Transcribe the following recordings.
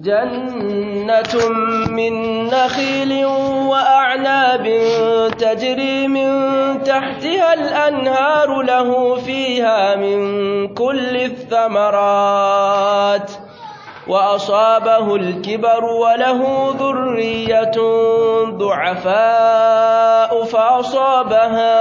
جنة من نخيل وأعناب تجري من تحتها الأنهار له فيها من كل الثمرات وأصابه الكبر وله ذرية ضعفاء فأصابها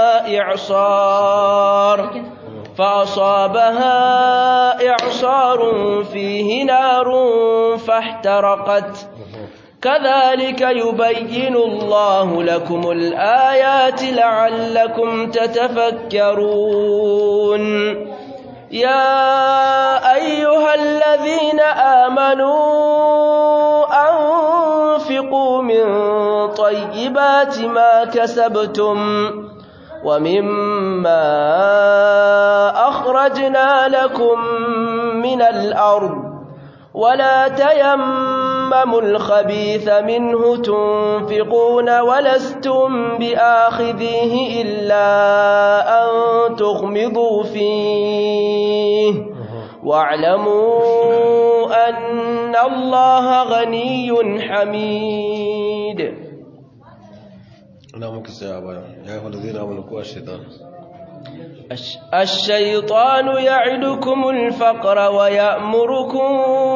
إعصار فأصابها إعصار فيه نار فاحترقت كذلك يبين الله لكم الآيات لعلكم تتفكرون يا أيها الذين آمنوا أنفقوا من طيبات ما كسبتم ومما أخرجنا لكم من الأرض ولا تيمموا الخبيث منه تنفقون ولستم بآخذيه إلا أن تغمضوا فيه واعلموا أن الله غني حميد ina muka tsaya baya ya yi wanda zai na wani kuwa shaitan الشيطان يعدكم الفقر ويأمركم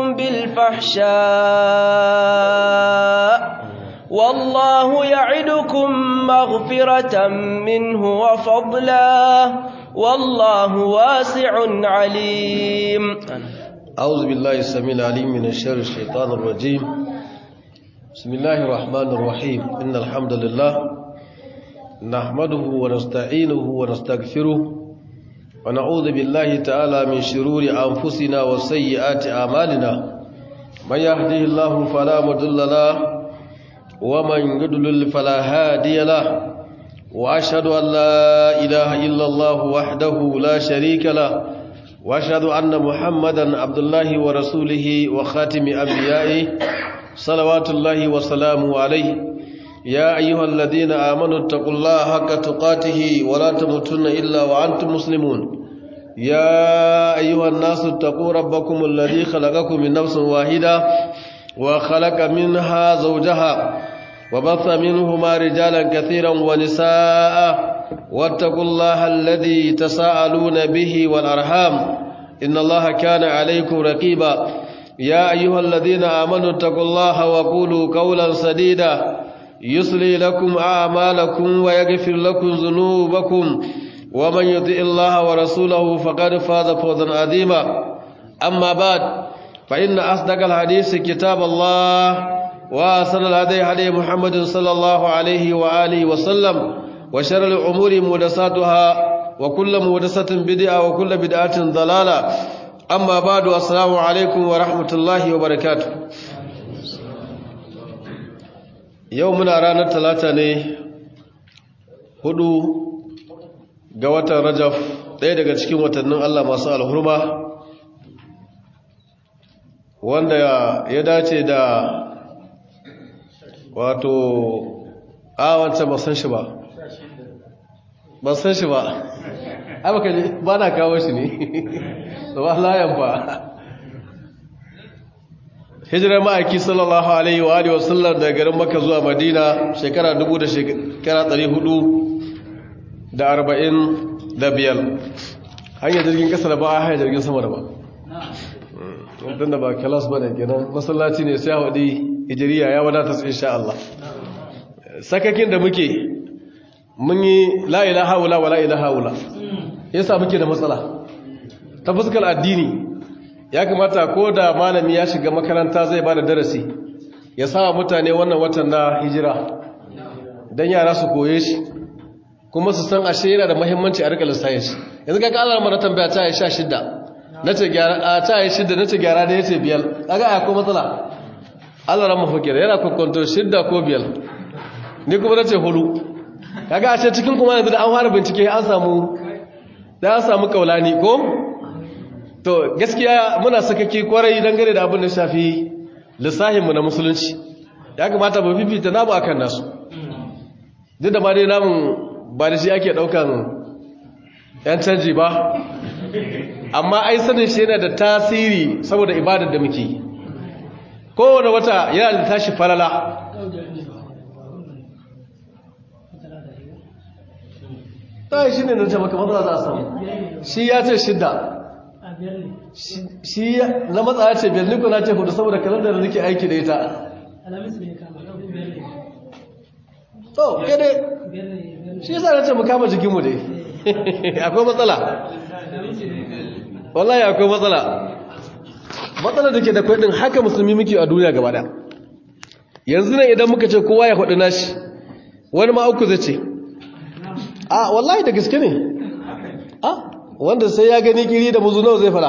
بالفحشاء والله يعدكم مغفرة منه وفضلا والله واسع عليم أعوذ بالله السميع العليم من الشر الشيطان الرجيم بسم الله الرحمن الرحيم إن الحمد لله نحمده ونستعينه ونستغفره ونعوذ بالله تعالى من شرور أنفسنا وسيئات أعمالنا من يهده الله فلا مضل له ومن يضلل فلا هادي له وأشهد أن لا إله إلا الله وحده لا شريك له وأشهد أن محمدا عبد الله ورسوله وخاتم أنبيائه صلوات الله وسلامه عليه يا أيها الذين آمنوا اتقوا الله حق تقاته ولا تموتن إلا وأنتم مسلمون يا أيها الناس اتقوا ربكم الذي خلقكم من نفس واحدة وخلق منها زوجها وبث منهما رجالا كثيرا ونساء واتقوا الله الذي تساءلون به والأرحام إن الله كان عليكم رقيبا يا أيها الذين آمنوا اتقوا الله وقولوا قولا سديدا يصلي لكم أعمالكم ويغفر لكم ذنوبكم ومن يطع الله ورسوله فقد فاز فوزا عظيما أما بعد فإن أصدق الحديث كتاب الله وأحسن الهدي هدي محمد صلى الله عليه وآله وسلم وشر الأمور محدثاتها وكل محدثة بدعة وكل بدعة ضلالة أما بعد السلام عليكم ورحمة الله وبركاته yau muna ranar talata ne hudu ga watan rajaf ɗaya daga cikin watannin Allah masu alhurma wanda ya dace da wato awance ba san shi ba ba san shi ba abaka ne ba na kawo shi ne ba layan ba hijirar ma'aiki sallallahu alaihi wa alihi wasallam daga garin maka zuwa madina shekara dubu da shekara ɗari hudu da arba'in da biyar hanyar jirgin ƙasa da ba a hanyar jirgin sama da ba don da ba kalas ba ne kenan masallaci ne sai haɗi hijiriya ya wadata su insha Allah sakakin da muke mun yi la'ila haula wa la'ila haula yasa muke da matsala ta fuskar addini ya kamata ko da malami ya shiga makaranta zai ba da darasi ya sa mutane wannan watan na hijira don yara su koye shi kuma su san ashe yana da mahimmanci a rika lissayin shi yanzu ga kalar mana tambaya ta yi sha shidda na ce gyara a ta yi shidda na ce gyara da ya ce biyar kaga a ko matsala allah ran mafakir yana kwakwanto shidda ko biyar ni kuma na ce hudu kaga a ce cikin kuma yanzu da an fara bincike an samu da an samu kaulani ko to gaskiya muna sakake kwarai dangane da abin da shafi lissahinmu na musulunci ya kamata ba fifita namu akan nasu duk da ba dai namun ba da shi ake daukan yan canji ba amma ai sanin shi yana da tasiri saboda ibadar da muke kowane wata yana da tashi falala ta shi ne na ce maka matsala za a samu shi ya ce shidda shi na matsa ya ce biyar niko na ce hudu saboda kalandar da nake aiki da ita to kede shi yasa na ce mu kama jikinmu dai akwai matsala wallahi akwai matsala matsala da ke da kwaɗin haka musulmi muke a duniya gaba da yanzu ne idan muka ce kowa ya faɗi nashi wani ma uku zai ce a wallahi da gaske ne a wanda sai ya gani kiri da muzu nawa zai fara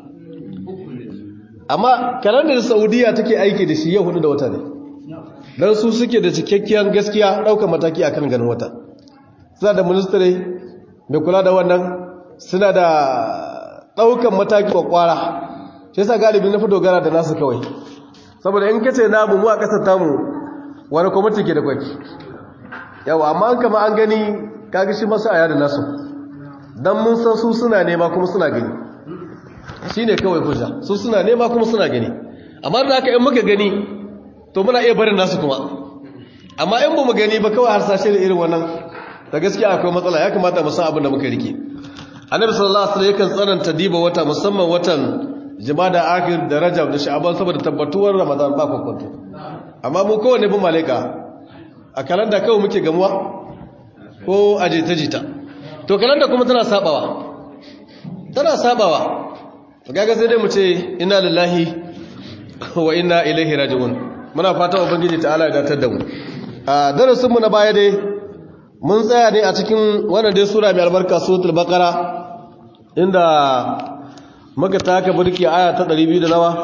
amma kalandar saudiya take aiki da shi yau hudu da wata ne don su suke da cikakkiyar gaskiya ɗaukar mataki akan ganin wata suna da ministare mai kula da wannan suna da ɗaukar mataki kwakwara shi yasa galibi na fi dogara da nasu kawai saboda in kace namu mu a ƙasar tamu wani kwamiti ke da kwaki yawa amma an kama an gani kaga shi masu aya da nasu don mun san su suna nema kuma suna gani shi ne kawai hujja su suna nema kuma suna gani amma da haka in muka gani to muna iya barin nasu kuma amma in ba mu gani ba kawai harsashe da irin wannan da gaskiya akwai matsala ya kamata mu san abin da muka rike annabi sallallahu alaihi wasallam yakan tsananta diba wata musamman watan jumada akhir da rajab da sha'ban saboda tabbatuwar ramadan ba kwakwato amma mu kowanne bin malaika a kalanda kawai muke gamuwa ko a jita-jita to kalanda kuma tana sabawa tana sabawa gaga sai dai mu ce inna lillahi wa inna ilaihi raji'un muna fata ubangiji ta'ala ya datar da mu a darasin mu na baya dai mun tsaya ne a cikin wannan dai sura mai albarka suratul baqara inda muka taka burki aya ta 200 da nawa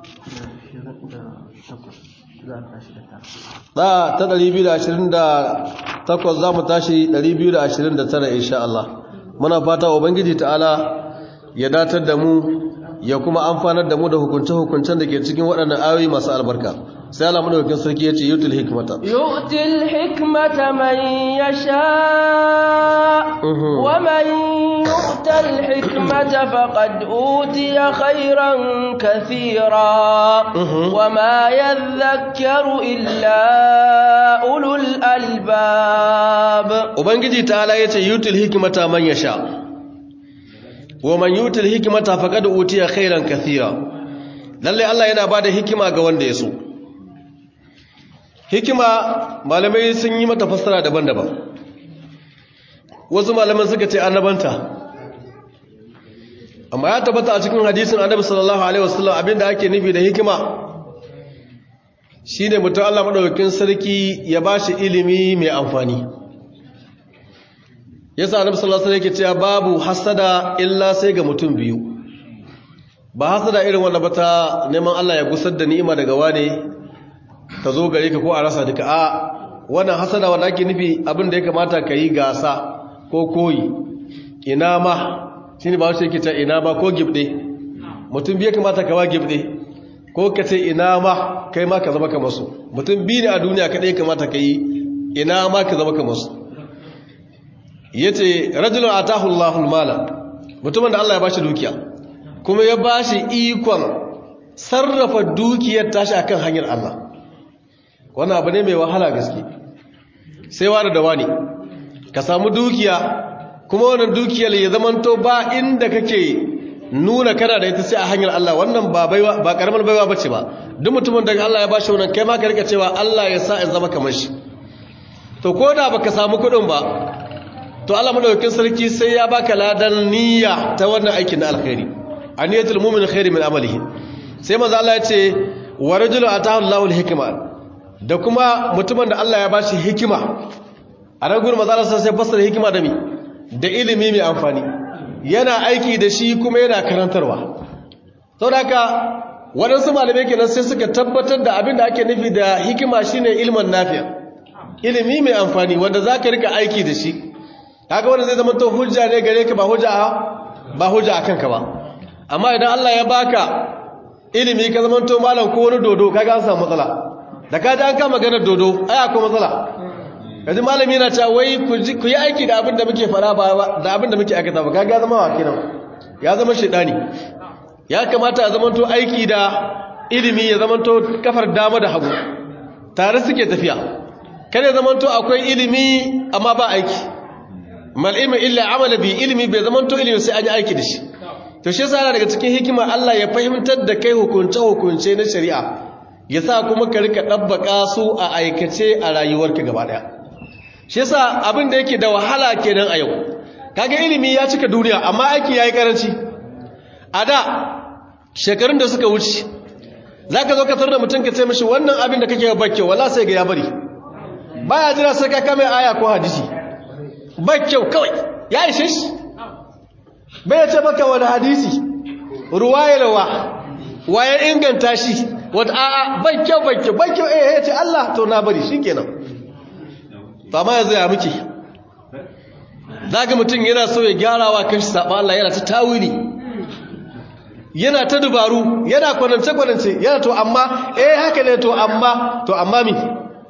da ta 228 za mu tashi 229 insha Allah muna fata ubangiji ta'ala ya datar da mu ya kuma amfanar da mu da hukunce-hukuncen da ke cikin waɗannan ayoyi masu albarka sai Allah madaukakin sarki yace yutul hikmata yu'til hikmata man yasha wa man yu'tal hikmata faqad utiya khairan kathira wa ma yadhakkaru illa ulul albab ubangiji ta'ala yace yutul hikmata man yasha wa man yutul hikmata faqad utiya khairan kathira lalle Allah yana bada hikima ga wanda ya so hikima malamai sun yi mata fassara daban-daban wasu malaman suka ce annabanta amma ya tabbata a cikin hadisin annabi sallallahu alaihi wasallam abinda ake nufi da hikima shine mutum Allah madaukakin sarki ya bashi ilimi mai amfani yasa annabi sallallahu alaihi wasallam yake cewa babu hasada illa sai ga mutum biyu ba hasada irin wanda bata neman Allah ya gusar da ni'ima daga wane ta zo gare ka ko a rasa duka a wannan hasada wanda ake nufi abin da ya kamata ka yi gasa ko koyi ina ma shi ne ba wasu yake ta ina ma ko gibde mutum biya kamata ka ba gibde ko ka ce ina ma kai ma ka zama ka masu mutum biyu ne a duniya kaɗai kamata ka yi ina ma ka zama ka masu ya ce rajulun a tahullahul mala mutumin da Allah ya bashi dukiya kuma ya bashi ikon sarrafa dukiyar tashi akan hanyar Allah wannan abu ne mai wahala gaske sai wani da wani ka samu dukiya kuma wannan dukiyar ya zamanto ba inda kake nuna kana da ita sai a hanyar Allah wannan ba baiwa ba karamar baiwa bace ba duk mutumin da Allah ya bashi wannan kai ma ka rika cewa Allah ya sa in zama kamar shi to ko da baka samu kuɗin ba to Allah madaukakin sarki sai ya baka ladan niyya ta wannan aikin na alkhairi aniyatul mu'min khairi min amalihi sai manzo Allah ya ce wa rajulu atahu Allahu al-hikma da kuma mutumin da Allah ya ba shi hikima a nan gurin mazalarsa sai fassara hikima da mi da ilimi mai amfani yana aiki da shi kuma yana karantarwa sau da haka waɗansu malamai kenan sai suka tabbatar da abin da ake nufi da hikima shine ilman nafiya ilimi mai amfani wanda za ka rika aiki da shi haka wanda zai zama to hujja ne gare ka ba hujja a ba hujja a kanka ba amma idan Allah ya baka ilimi ka zama to malam ko wani dodo kaga an samu matsala da ka ji an kama ganar dodo ai akwai matsala kaji malami yana cewa wai ku yi aiki da abin da muke fara ba da abin da muke aikata ba kaga zama wa kenan ya zama shedani ya kamata a zama to aiki da ilimi ya zamanto kafar dama da hagu tare suke tafiya kada ya zamanto akwai ilimi amma ba aiki mal ilmi illa amala bi ilimi bai zamanto ilimi sai an yi aiki da shi to shi yasa daga cikin hikima Allah ya fahimtar da kai hukunce hukunce na shari'a ya sa kuma ka rika dabbaka su a aikace a rayuwarka gaba daya shi yasa abin da yake da wahala kenan a yau kaga ilimi ya cika duniya amma aiki yayi karanci a da shekarun da suka wuce zaka zo ka tarda mutum ka ce mishi wannan abin da kake bakke wala sai ga ya bari baya jira sai ka kame aya ko hadisi bakke kawai ya ishe shi bai ce baka wani hadisi ruwayarwa waye inganta shi wata a'a bakke bakke bakke eh ya ce Allah to na bari shikenan ba ma yanzu ya muke zaga mutum yana so ya gyarawa kanshi saba Allah yana ta tawili yana ta dubaru yana kwanance kwanance yana to amma eh haka ne to amma to amma mi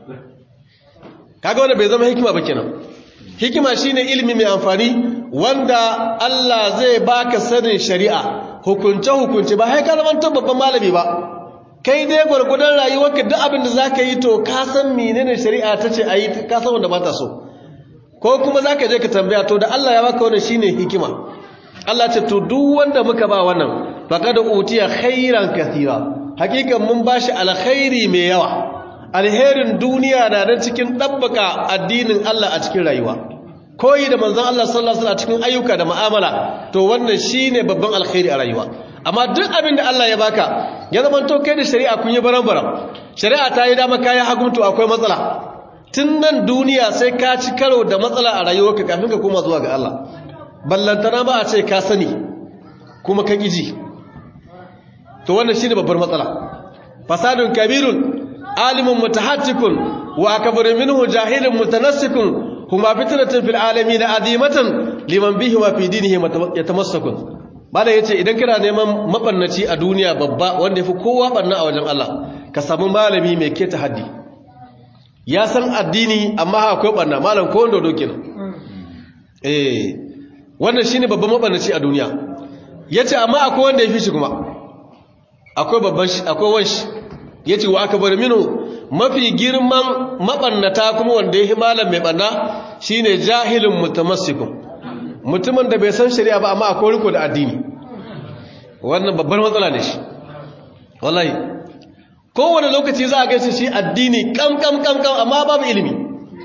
kaga wanda bai zama hikima ba kenan hikima shine ilimi mai amfani wanda Allah zai baka sanin shari'a hukunce hukunce ba sai ka zama babban malami ba kai dai gwargwadon rayuwarka duk abin da zaka yi to ka san menene shari'a tace ayi ka san wanda ba ta so ko kuma za ka je ka tambaya to da Allah ya baka wannan shine hikima Allah ce to duk wanda muka ba wannan faqad utiya khairan kathira hakikan mun bashi alkhairi mai yawa alherin duniya na nan cikin dabbaka addinin Allah a cikin rayuwa koyi da manzon Allah sallallahu alaihi wasallam cikin ayyuka da mu'amala to wannan shine babban alkhairi a rayuwa amma duk abin da Allah ya baka ya zama to kai da shari'a kun yi baran-baran shari'a ta yi dama kayan haguntu akwai matsala tun nan duniya sai ka ci karo da matsala a rayuwarka kafin ka koma zuwa ga Allah ballantana ba a ce ka sani kuma ka ƙiji to wannan shi ne babbar matsala fasadun kabirun alimun mutahattikun wa akabarin minhu jahilin mutanassikun kuma fitnatin fil alamin azimatan liman bihi wa fi dinihi yatamassakun bala yace idan kana neman mabannaci a duniya babba wanda yafi kowa banna a wajen Allah ka samu malami mai keta haddi ya san addini amma akwai ɓanna malam ko wanda doke nan eh wannan shine babban mabannaci a duniya yace amma akwai wanda yafi shi kuma akwai babban shi akwai wanshi yace wa aka bar minu mafi girman mabannata kuma wanda yafi malam mai banna shine jahilun mutamassikun mutumin da bai san shari'a ba amma akwai riko da addini wannan babbar matsala ne shi wallahi kowane lokaci za a gaisa shi addini kam kam kam kam amma babu ilimi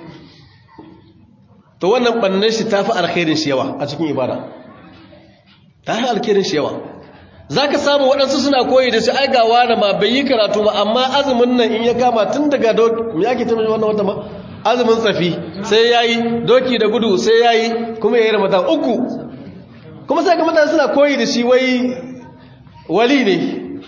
to wannan bannan shi tafi alkhairin shi yawa a cikin ibada tafi alkhairin shi yawa zaka samu waɗansu suna koyi da shi ai ga wani ma bai yi karatu ba amma azumin nan in ya kama tun daga doki me yake tafi wannan wata ma azumin tsafi sai yayi doki da gudu sai yayi kuma yayi ramadan uku kuma sai ga mutane suna koyi da shi wai wali ne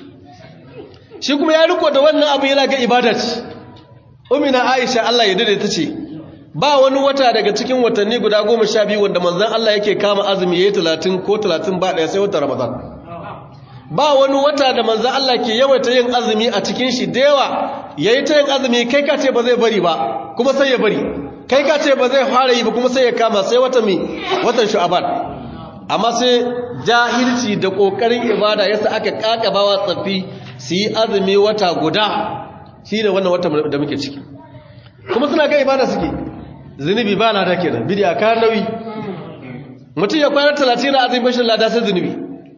shi kuma ya riko da wannan abu yana ga ibada ce umina aisha Allah ya dade ta ce ba wani wata daga cikin watanni guda goma sha biyu wanda manzan Allah yake kama azumi ya yi talatin ko talatin ba ɗaya sai wata ramadan ba wani wata da manzan Allah ke yawaita yin azumi a cikin shi da yawa ya yi ta yin azumi kai ka ce ba zai bari ba kuma sai ya bari kai ka ce ba zai fara yi ba kuma sai ya kama sai wata mi watan shu'aban amma sai jahilci da ƙoƙarin ibada yasa aka ƙaƙabawa tsaffi su yi azumi wata guda shi ne wannan wata da muke ciki kuma suna ga ibada suke zunubi ba lada kenan bidiya ka nauyi mutum ya kwana talatin na azumin bashin lada sai zunubi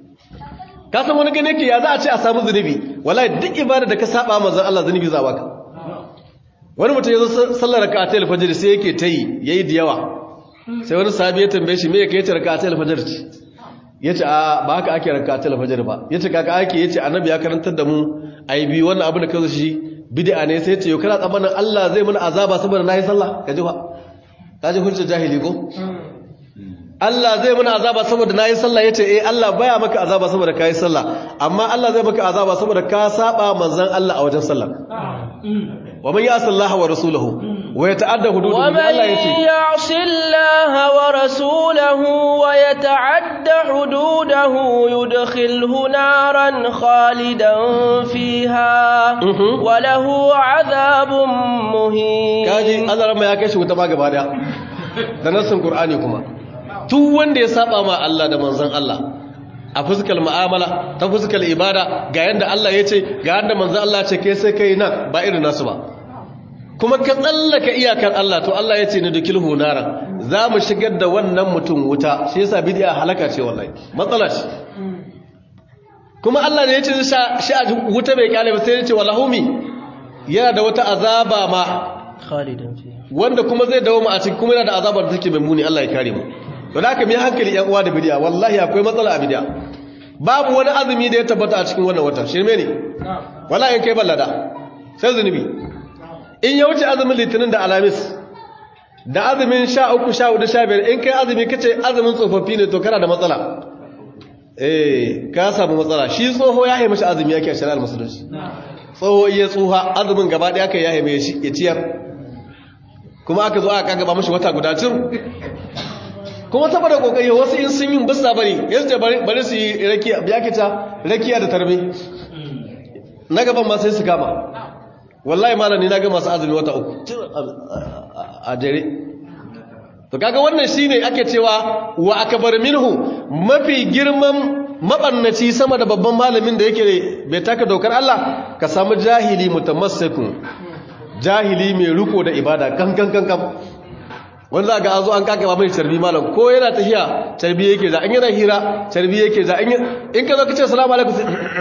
ka san wani gane ke ya za a ce a samu zunubi wallahi duk ibada da ka saba manzon Allah zunubi za baka wani mutum ya zo sallar raka'atul fajr sai yake tayi yayi da yawa sai wani sahabi ya tambaye shi me yake yace raka'atul fajr ce yace a ba haka ake raka'atul fajr ba yace kaka ake yace annabi ya karantar da mu ai bi wannan abin da kazo shi bid'a ne sai yace yau kana tsammanin Allah zai mana azaba saboda nayi sallah kaji fa kaji hujja jahili ko Allah zai mana azaba saboda nayi sallah yace eh Allah baya maka azaba saboda kai sallah amma Allah zai maka azaba saboda ka saba manzon Allah a wajen sallah wa man ya'si Allah wa rasulahu wa yata'adda hududahu Allah yace ومن يعص الله ورسوله ويتعد حدوده يدخله نارا خالدا فيها Mhm. وله عذاب مهين kaji azaran ma ya kai shi wuta ma gaba daya da nassin qur'ani kuma duk wanda ya saba ma Allah da manzon Allah a fuskar mu'amala ta fuskar ibada ga yanda Allah ya ce ga yanda manzo Allah ce kai sai kai nan ba irin nasu ba kuma ka tsallaka iyakar Allah to Allah ya ce ni dukil hunara za mu shigar da wannan mutum wuta shi yasa bid'a halaka ce wallahi matsala ce kuma Allah ne ya ce shi a wuta bai kyale ba sai ya ce walahumi yana da wata azaba ma khalidan fi wanda kuma zai dawo mu a cikin kuma yana da azabar da take mai muni Allah ya kare mu don haka mai hankali yan uwa da bid'a wallahi akwai matsala a bid'a babu wani azumi da ya tabbata a cikin wannan wata shirme ne wallahi in kai ballada sai zunubi in ya wuce azumin litinin da alamis da azumin sha uku sha hudu sha biyar in kai azumi kace azumin tsofaffi ne to kana da matsala eh ka samu matsala shi tsoho ya haimashi azumi yake a shari'ar musulunci tsoho iya tsuha azumin gaba ɗaya kai ya haime shi ya ciyar kuma aka zo aka kagaba mashi wata guda cin kuma saboda kokari wasu in sun yi basta bari yanzu bari bari su yi rakiya biya kita rakiya da tarbe na gaban ma sai su kama wallahi malami na ga masu azumi wata uku a dare to kaga wannan shine ake cewa wa akbar minhu mafi girman mabannaci sama da babban malamin da yake bai taka dokar Allah ka samu jahili mutamassikun jahili mai riko da ibada kankan kankan wanda za ga an zo an kaka ba mai carbi malam ko yana tafiya carbi yake za an yana hira carbi yake za in ka zo ka ce salamu alaikum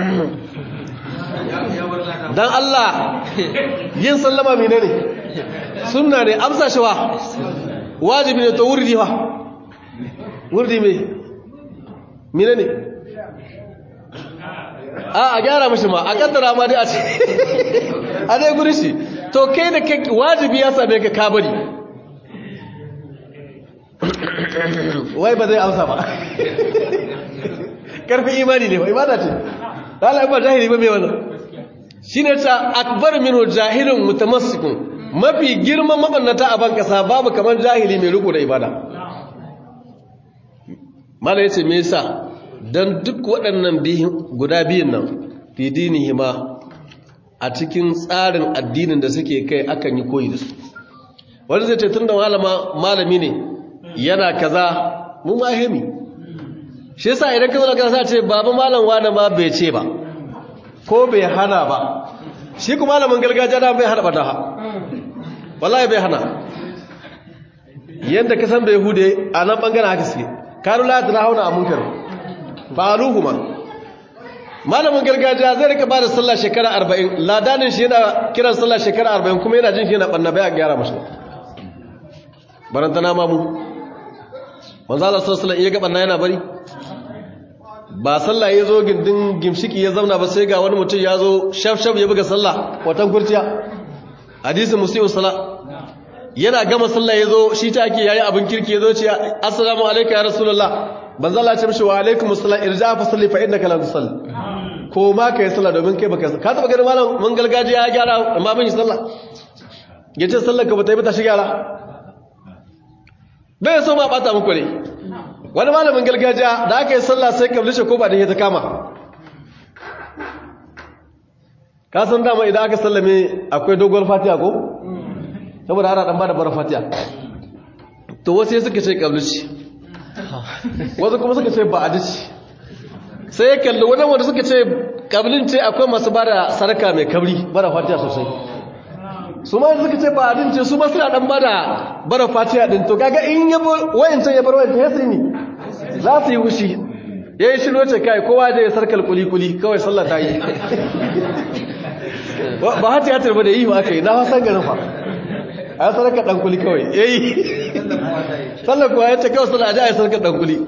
dan Allah yin sallama mene ne sunna ne amsa shi wa wajibi ne to wurdi wa wurdi me mene ne a a gyara mashi ma a kaddara ma dai a ce a dai guri shi to kai da kai wajibi ya same ka kabari wai ba zai amsa ba karfin imani ne ba ibada ce lalai ba jahili ba mai wannan shi ne ta akbar minhu jahilun mutamassikun mafi girman mabannata a ban kasa babu kamar jahili mai riko da ibada mala yace me yasa dan duk waɗannan guda biyun nan fi dinihima a cikin tsarin addinin da suke kai akan yi koyi da su wanda zai ce tunda malama malami ne yana kaza mu ma hemi shi yasa idan ka zo da sa ce baba malam wani ma bai ce ba ko bai hana ba shi kuma malamin gargajiya da bai hana bata ha wallahi bai hana yanda ka san bai hude a nan bangaren haka suke kanu la ta hauna a munkar ba aluhuma malamin gargajiya zai rika bada sallah shekara 40 ladanin shi yana kiran sallah shekara 40 kuma yana jin shi yana banna bai a gyara mashi barantana mamu manzo Allah sallallahu alaihi wasallam iya ga banna yana bari ba sallah ya zo gindin gimshiki ya zauna ba sai ga wani mutum ya zo shaf-shaf ya buga sallah watan kurciya hadisin musulun sallah yana gama sallah ya zo shi ta ake yayi abin kirki ya zo ce assalamu alaikum ya rasulullah ban zalla ce mishi wa alaikum assalam irja fa salli fa innaka la tusalli ko ma kai sallah domin kai baka ka taba ganin malam mun gargajiya ya gyara amma ban yi sallah yace sallar ka bata yi ba ta shi gyara bai so ma bata muku ne wani malamin gargajiya da aka yi sallah sai kablishe ko ba da ya ta kama ka san dama idan aka sallame akwai dogon fatiya ko saboda ana dan bada bara fatiya to wasu ya suka ce kablishe wasu kuma suka ce ba a dace sai ya kalli wani wanda suka ce kablin ce akwai masu bada sarka mai kabri bara fatiya sosai su ma suka ce ba a ce su ma suna dan bada bara fatiya din to kaga in yabo wayancan ya bar wayancan ya sai ni za su yi wushi ya yi shiro ce kai kowa da ya sarkar kuli-kuli kawai sallah ta yi ba hati hatar ba da yi aka yi na hasan garin fa a yi sarkar ɗan kuli kawai ya yi sallah kuwa ya ce kawai sallah a ji a yi sarkar ɗan kuli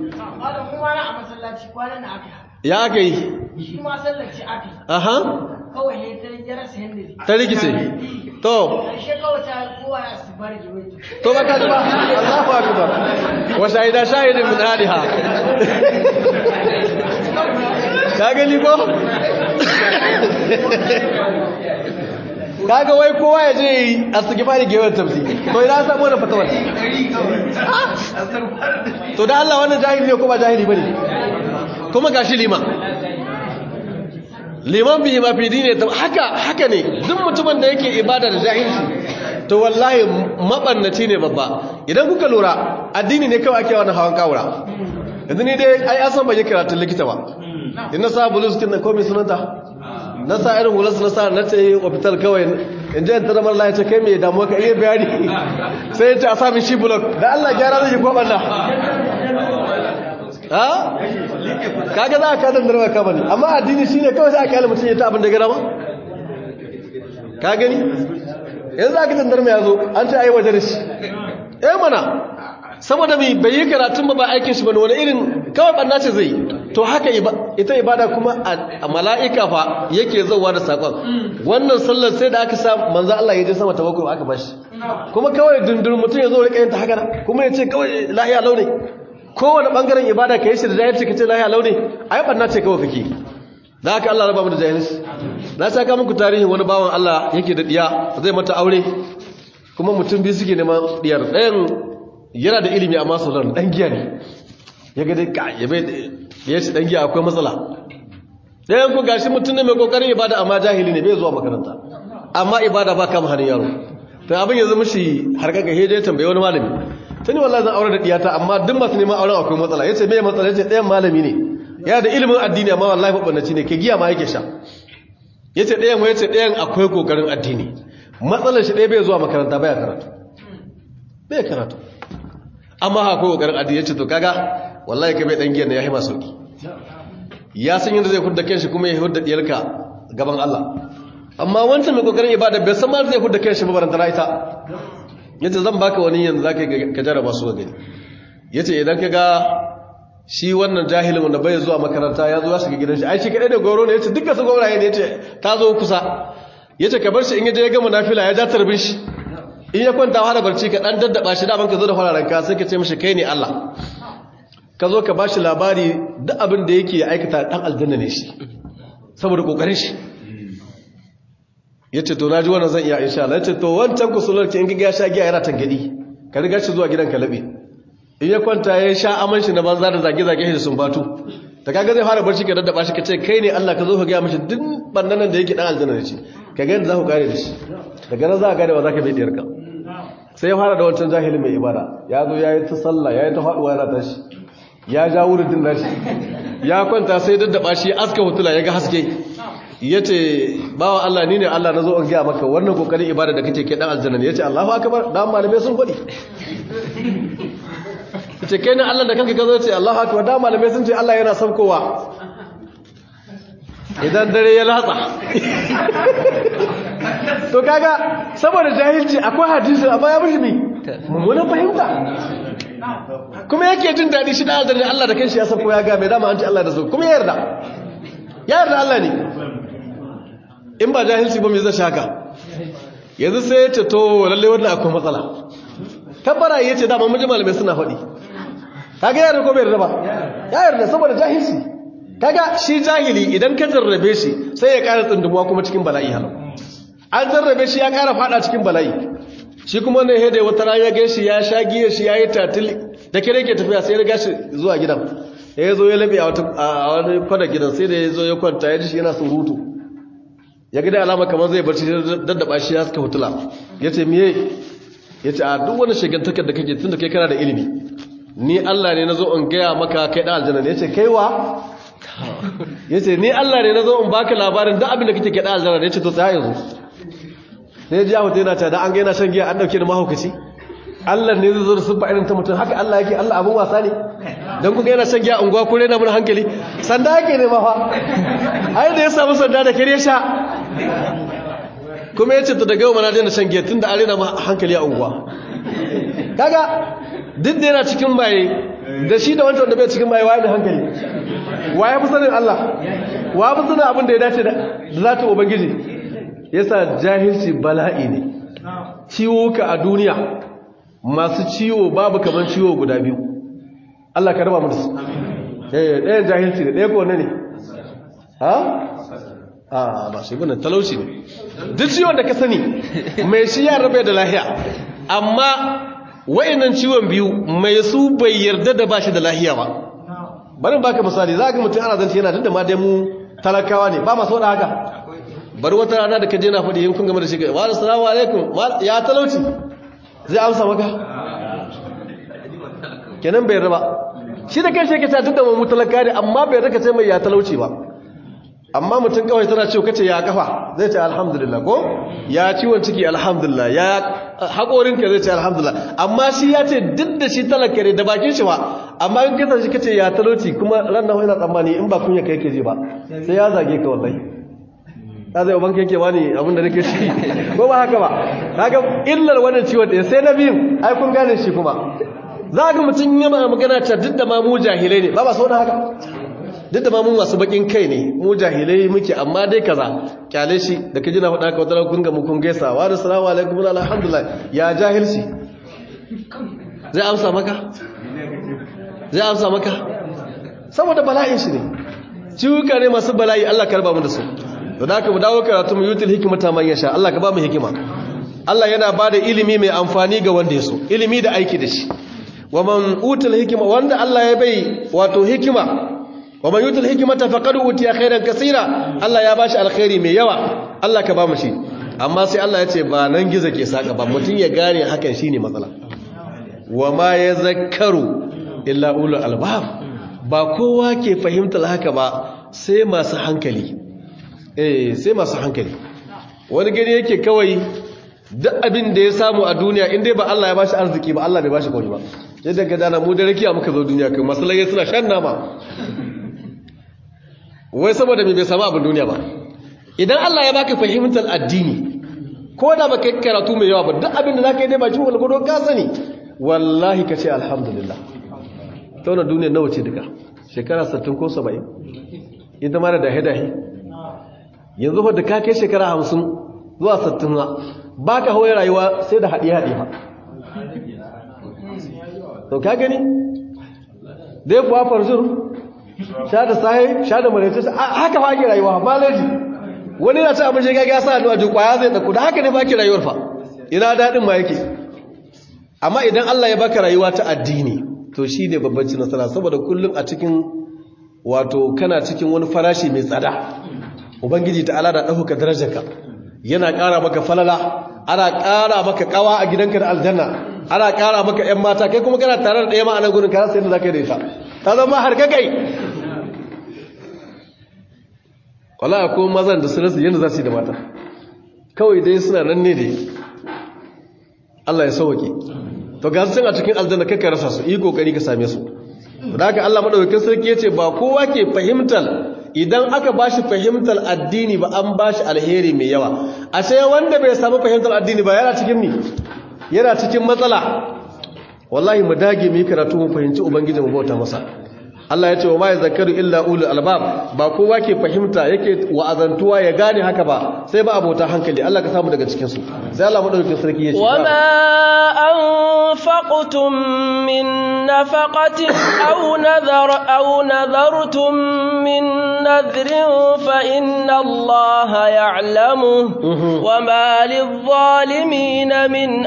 ya aka yi shi ma sallar ce aka yi aha kawai ne ta ya rasa yadda ta rikice to ƙarshe kawai ta kowa ya su bar jiwai to ba ka ba Allahu akbar wa shahida shahidin min hadiha ka gani ko kaga wai kowa ya je asgifari gewar tafsiri to ina samu wannan fatawar to da Allah wannan jahili ne ko ba jahili bane kuma gashi liman liman bihi ma fi dini haka haka ne duk mutumin da yake ibada da jahilci to wallahi mabannaci ne babba idan kuka lura addini ne kawai ake wannan hawan kawura yanzu ni dai ai asan ban yi karatun likita ba in na sa bulus kin ko mai sunanta na sa irin hulas na sa na ce hospital kawai in je in tara mara lafiya kai mai damuwa ka iya bayani sai ya ce a sami shi bulok da Allah gyara zai ko banda ha kaga za ka dan darwa ka bane amma addini shine kawai sai aka yi mutum ya ta abin da gara ba ka gani yanzu aka tandar mai yazo an ce ai waje da shi eh mana saboda mai bai yi karatun ba ba aikin shi bane wani irin kawai banna ce zai to haka ita ibada kuma a mala'ika fa yake zauwa da sakon wannan sallar sai da aka sa manzo Allah ya je sama tawakkul aka bashi kuma kawai dundun mutum ya zo rika yin ta haka kuma ya ce kawai lahiya launi kowane bangaren ibada ka yi shi da jahilci ka ce lahiya launi ai banna ce kawai kake da haka Allah raba mu da jahilci na saka muku tarihin wani bawan Allah yake da diya zai mata aure kuma mutum biyu suke neman diyar ɗayan yana da ilimi amma sauran ɗan giya ne ya ga dai ka ya bai ya ce ɗan giya akwai matsala ɗayan ku gashi mutum ne mai kokarin ibada amma jahili ne bai zuwa makaranta amma ibada ba kama hannun yaro to abin ya zama shi harkaka heje ya tambaye wani malami tani wallahi zan aure da diyata amma duk masu neman auren akwai matsala yace me matsala yace ɗayan malami ne ya da ilimin addini amma wallahi babbanci ne ke giya ma yake sha yace ɗayan wa yace ɗayan akwai kokarin addini matsalar shi ɗaya bai zuwa makaranta baya karatu bai karatu amma akwai kokarin addini yace to kaga wallahi kai bai dan giyan ne ya hima sauki ya san yadda zai hudda kanshi kuma ya hudda diyarka gaban Allah amma wancan mai kokarin ibada bai san ma zai hudda kanshi ba barantana ita yace zan baka wani yanzu zaka ka jarraba su ga gani yace idan ka ga shi wannan jahilin wanda bai zuwa makaranta ya zo ya shiga gidan shi ai shi kadai da goro ne yace dukkan su gauraye ne yace ta zo kusa yace ka bar shi in yaje ya gama nafila ya ja tarbin shi in ya kwanta har barci ka dan daddaba shi da ban ka zo da fararen ka sai ka ce mishi kai ne Allah ka zo ka bashi labari duk abin da yake aikata dan aljanna ne shi saboda kokarin shi yace to naji wannan zan iya insha Allah yace to wancan kusular ki in ga ya sha giya yana tangadi ka riga shi zuwa gidan ka labe in ya kwanta ya sha aman shi na banza da zage zage shi sun batu da kaga zai fara barci ka daddaba shi ka ce kai ne Allah ka zo ka ga mishi duk bannan da yake dan aljanna ne shi ka ga yadda za ku kare da shi daga nan za ka gane wa zaka bai diyarka sai ya fara da wancan jahilin mai ibada ya zo ya yi ta sallah ya yi ta faduwa yana tashi ya ja wurin nashi ya kwanta sai daddaba shi aska hutula ya ga haske ya ce bawa Allah ni ne Allah na zo in gaya maka wannan kokarin ibada da kake ke dan aljanna ne ya ce Allahu akbar dan malamai sun faɗi ya ce kai ne Allah da kanka ka zo ce Allahu akbar dan malamai sun ce Allah yana saukowa idan dare ya latsa to kaga saboda jahilci akwai hadisi amma ya mishi mi mummunan fahimta kuma yake jin daɗi shi da aljanna Allah da kanshi ya san ko ya ga mai dama an ce Allah da so kuma ya yarda ya yarda Allah ne in ba jahilci ba me zai shaka yanzu sai ya ce to lalle wannan akwai matsala tabbara ya ce dama miji malamai suna faɗi kaga ya yarda ko bai yarda ba ya yarda saboda jahilci kaga shi jahili idan ka jarrabe shi sai ya ƙara tsundumuwa kuma cikin bala'i halau an jarrabe shi ya ƙara fada cikin bala'i shi kuma ne hede wata rana ya gaishe ya sha giya shi ya yi tatil da kire ke tafiya sai ya riga shi zuwa gidan ya zo ya labe a wani kwana gidan sai da ya zo ya kwanta ya ji shi yana surutu ya gida alama kamar zai barci daddaba shi ya suka hutula ya ce miye ya ce a duk wani shigantakar da kake tun da kai kana da ilimi ni Allah ne na zo in gaya maka kai ɗan aljanna ne ya ce kaiwa ya ce ni Allah ne na zo in baka labarin duk abin da kake kai ɗan aljanna ne ya ce to tsaya yanzu sai ya ji ahu yana ta da an gaina shan giya an dauke da mahaukaci Allah ne zai zo da subba irin ta mutum haka Allah yake Allah abun wasa ne dan kuka yana shan giya unguwa ko rena mun hankali sanda yake ne ma fa ai da ya samu sanda da kare sha kuma yace to daga yau mana daina shan giya tunda an rena hankali a unguwa kaga duk da yana cikin maye da shi da wancan da bai cikin maye waye da hankali waye fi sanin Allah wa fi sanin abin da ya dace da zata ubangiji yasa jahilci bala'i ne ciwuka a duniya masu ciwo babu kaman ciwo guda biyu Allah ka raba mu da su eh ɗayan jahilci ne ɗaya ko ne ha a ba shi bane talauci ne duk ciwon da ka sani mai shi ya rabe da lahiya amma wayannan ciwon biyu mai su bai yarda da bashi da lahiya ba bari baka misali za ka mutum ana zance yana duk da ma dai mu talakawa ne ba masu da haka bari wata rana da ka je na faɗi yin kun game da shi ga wa assalamu alaikum ya talauci zai amsa maka kenan bai raba shi da kanshi yake cewa duk da mu talaka ne amma bai raka ce mai ya talauci ba amma mutum kawai tana cewa kace ya kafa zai ce alhamdulillah ko ya ciwon ciki alhamdulillah ya haƙorin ka zai ce alhamdulillah amma shi ya ce duk da shi talaka ne da bakin shi ba amma in kasa shi kace ya talauci kuma ran nan yana tsammani in ba kunya kai ke ji ba sai ya zage ka wallahi ta zai ubanka yake wani abin da nake shi ko ba haka ba kaga illar wannan ciwon ɗaya sai na biyu ai kun gane shi kuma za ga mutum yi magana ta duk da ma mu jahilai ne ba ba sau da haka duk da ma mun masu bakin kai ne mu jahilai muke amma dai kaza kyale shi da kaji na faɗa ka wata kun ga mu kun gaisa wa da salamu alaikum wa alhamdulillah ya jahilci zai amsa maka zai amsa maka saboda bala'in shi ne ciwuka ne masu bala'i Allah karba mu da su to da haka mu dawo karatu mu yutul hikmata man yasha Allah ka ba mu hikima Allah yana bada ilimi mai amfani ga wanda ya so ilimi da aiki da shi wa man utul hikma wanda Allah ya bai wato hikima wa man yutul hikmata faqad utiya khairan kaseera Allah ya bashi alkhairi mai yawa Allah ka ba mu shi amma sai Allah ya ce ba nan gizo ke saka ba mutun ya gane hakan shine matsala wa ma yazakkaru illa ulul albab ba kowa ke fahimtar haka ba sai masu hankali eh sai masu hankali wani gani yake kawai duk abin da ya samu a duniya inda ba Allah ya bashi arziki ba Allah bai bashi kawai ba yadda ga dana mu da rakiya muka zo duniya kai masalai suna shan nama wai saboda me bai samu abin duniya ba idan Allah ya baka fahimtar addini ko da baka yi karatu mai yawa ba duk abin da zaka yi dai baki walgado ka sani wallahi ka ce alhamdulillah ta wannan duniya nawa ce duka shekara 60 ko 70 ita ma da dahe-dahe yanzu fa da ka kai shekara 50 zuwa 60 ba ka hawaye rayuwa sai da haɗe-haɗe ba to ka gani da ya kuwa farzur sha da sahi sha da maraice haka fa ake rayuwa ba laji wani na ci abin shiga ya sa hannu a kwaya zai ɗauku da haka ne ba ke rayuwar fa ina daɗin ma yake amma idan Allah ya baka rayuwa ta addini to shi ne babban ci nasara saboda kullum a cikin wato kana cikin wani farashi mai tsada ubangiji ta ala da ɗauka darajarka yana ƙara maka falala ana ƙara maka ƙawa a gidanka da aljanna ana ƙara maka ‘yan mata kai kuma kana tare da ɗaya ma'anar gudun kayan sayan da za ka yi da ita ta zama har kakai wala ko mazan da su rasu yadda za su yi da mata kawai dai suna nan ne da Allah ya sauwake to ga su a cikin aljanna kai ka rasa su yi kokari ka same su da haka Allah madaukakin sarki ya ce ba kowa ke fahimtar idan aka ba shi fahimtar addini ba an ba shi alheri mai yawa a sai wanda bai samu fahimtar addini ba yana cikin mi yana cikin matsala wallahi mu dage mu yi karatu mu fahimci ubangiji mu bauta masa Allah ya ce wa ma yazakkaru illa ulul albab ba kowa ke fahimta yake wa'azantuwa ya gane haka ba sai ba abota hankali Allah ka samu daga cikin su sai Allah madaukakin sarki ya ce wa ma anfaqtum min nafaqatin aw nadhar aw nadhartum min nadhrin fa inna Allah ya'lamu wa ma lidh-dhalimin min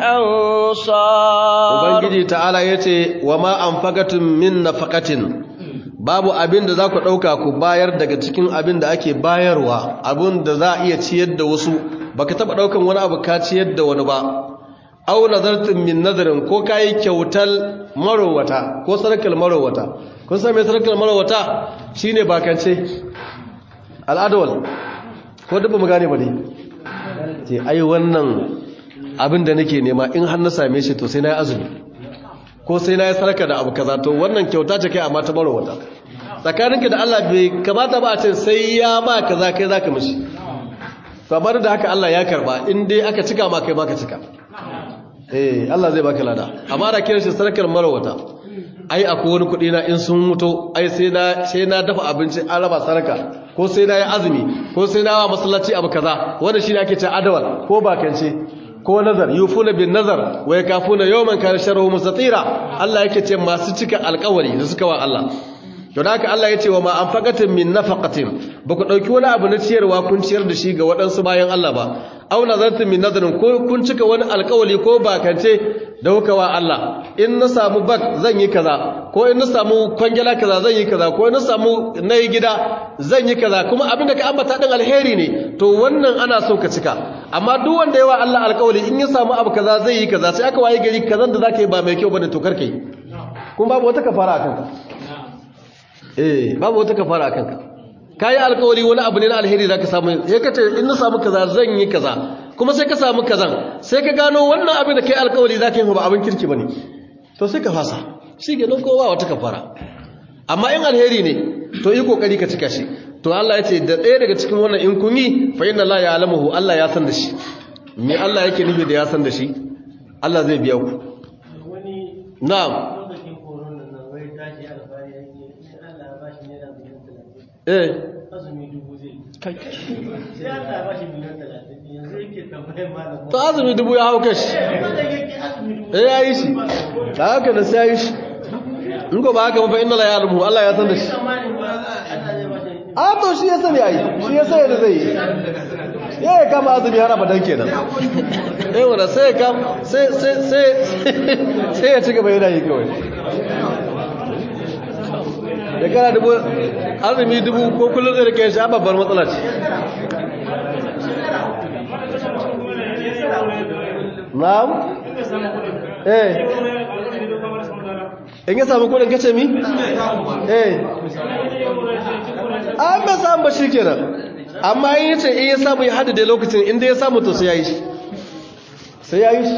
ansar ubangiji ta'ala yace wa ma anfaqatum min nafaqatin babu abin da za ku ɗauka ku bayar daga cikin abin da ake bayarwa abin da za a iya ciyar da wasu ba ka taɓa ɗaukan wani abu ka ciyar da wani ba au nazartin min nazarin ko ka yi kyautar marowata ko sarakar marowata kun sami sarakar marowata shi ne bakance al'adawal ko dubba mu gane ba ne ce ai wannan abin da nake nema in har na same shi to sai na yi azumi ko sai na yi sarka da abu kaza to wannan kyauta ce kai amma ta marowata tsakaninka da Allah bai kamata ba a ce sai ya ma kaza kai zaka mishi kamar da haka Allah ya karba in dai aka cika ma kai ma ka cika eh Allah zai baka lada amma da kiran shi sarkar marowata ai akwai wani kuɗi na in sun mutu ai sai na sai na dafa abinci an raba sarka ko sai na yi azumi ko sai na wa masallaci abu kaza wanda shi ne ake ce adawal ko bakance ko nazar yufuna bin nazar wa yakafuna yawman kana sharruhu mustatira Allah yake ce masu cika alƙawari da suka wa Allah to da haka Allah yace wa ma anfaqatin min nafaqatin baku dauki wani abu na ciyarwa kun ciyar da shi ga waɗansu bayan Allah ba aw nazartum min nazarin ko kun cika wani alƙawari ko bakance da kuka wa Allah in na samu bak zan yi kaza ko in na samu kwangila kaza zan yi kaza ko in na samu nayi gida zan yi kaza kuma abin da ka ambata din alheri ne to wannan ana so ka cika amma duk wanda yawa Allah alƙawari in ya samu abu kaza zai yi kaza sai aka waye gari kazan da zaka yi ba mai kyau bane to karkai kuma babu wata kafara akan ka eh babu wata kafara akan ka kai alƙawari wani abu ne na alheri zaka samu sai ka ce in na samu kaza zan yi kaza kuma sai ka samu kazan sai ka gano wannan abin da kai alƙawari zaka yi ba abin kirki bane to sai ka fasa shi ke nan kowa wata kafara amma in alheri ne to yi kokari ka cika shi to Allah ya ce da ɗaya daga cikin wannan in kun yi fa inna la ya'lamuhu Allah ya san da shi me Allah yake nufi da ya san da shi Allah zai biya ku na'am eh to azumi dubu ya hau kashi eh ya yi shi da haka da sai ya yi shi in ko ba haka mafa inna la ya'lamu Allah ya san da shi a to shi ya sani yayi shi ya sani da zai yi ya ya kama azumi har abadan kenan eh wanda sai ya kama sai sai sai sai ya ci gaba yana yi kawai da kana dubu azumi dubu ko kullum zai rike shi a babbar matsala ce na'am eh in ya samu kudin kace mi eh an bai samu ba shi kenan amma in yace in ya samu ya haddade lokacin inda ya samu to sai yayi shi sai yayi shi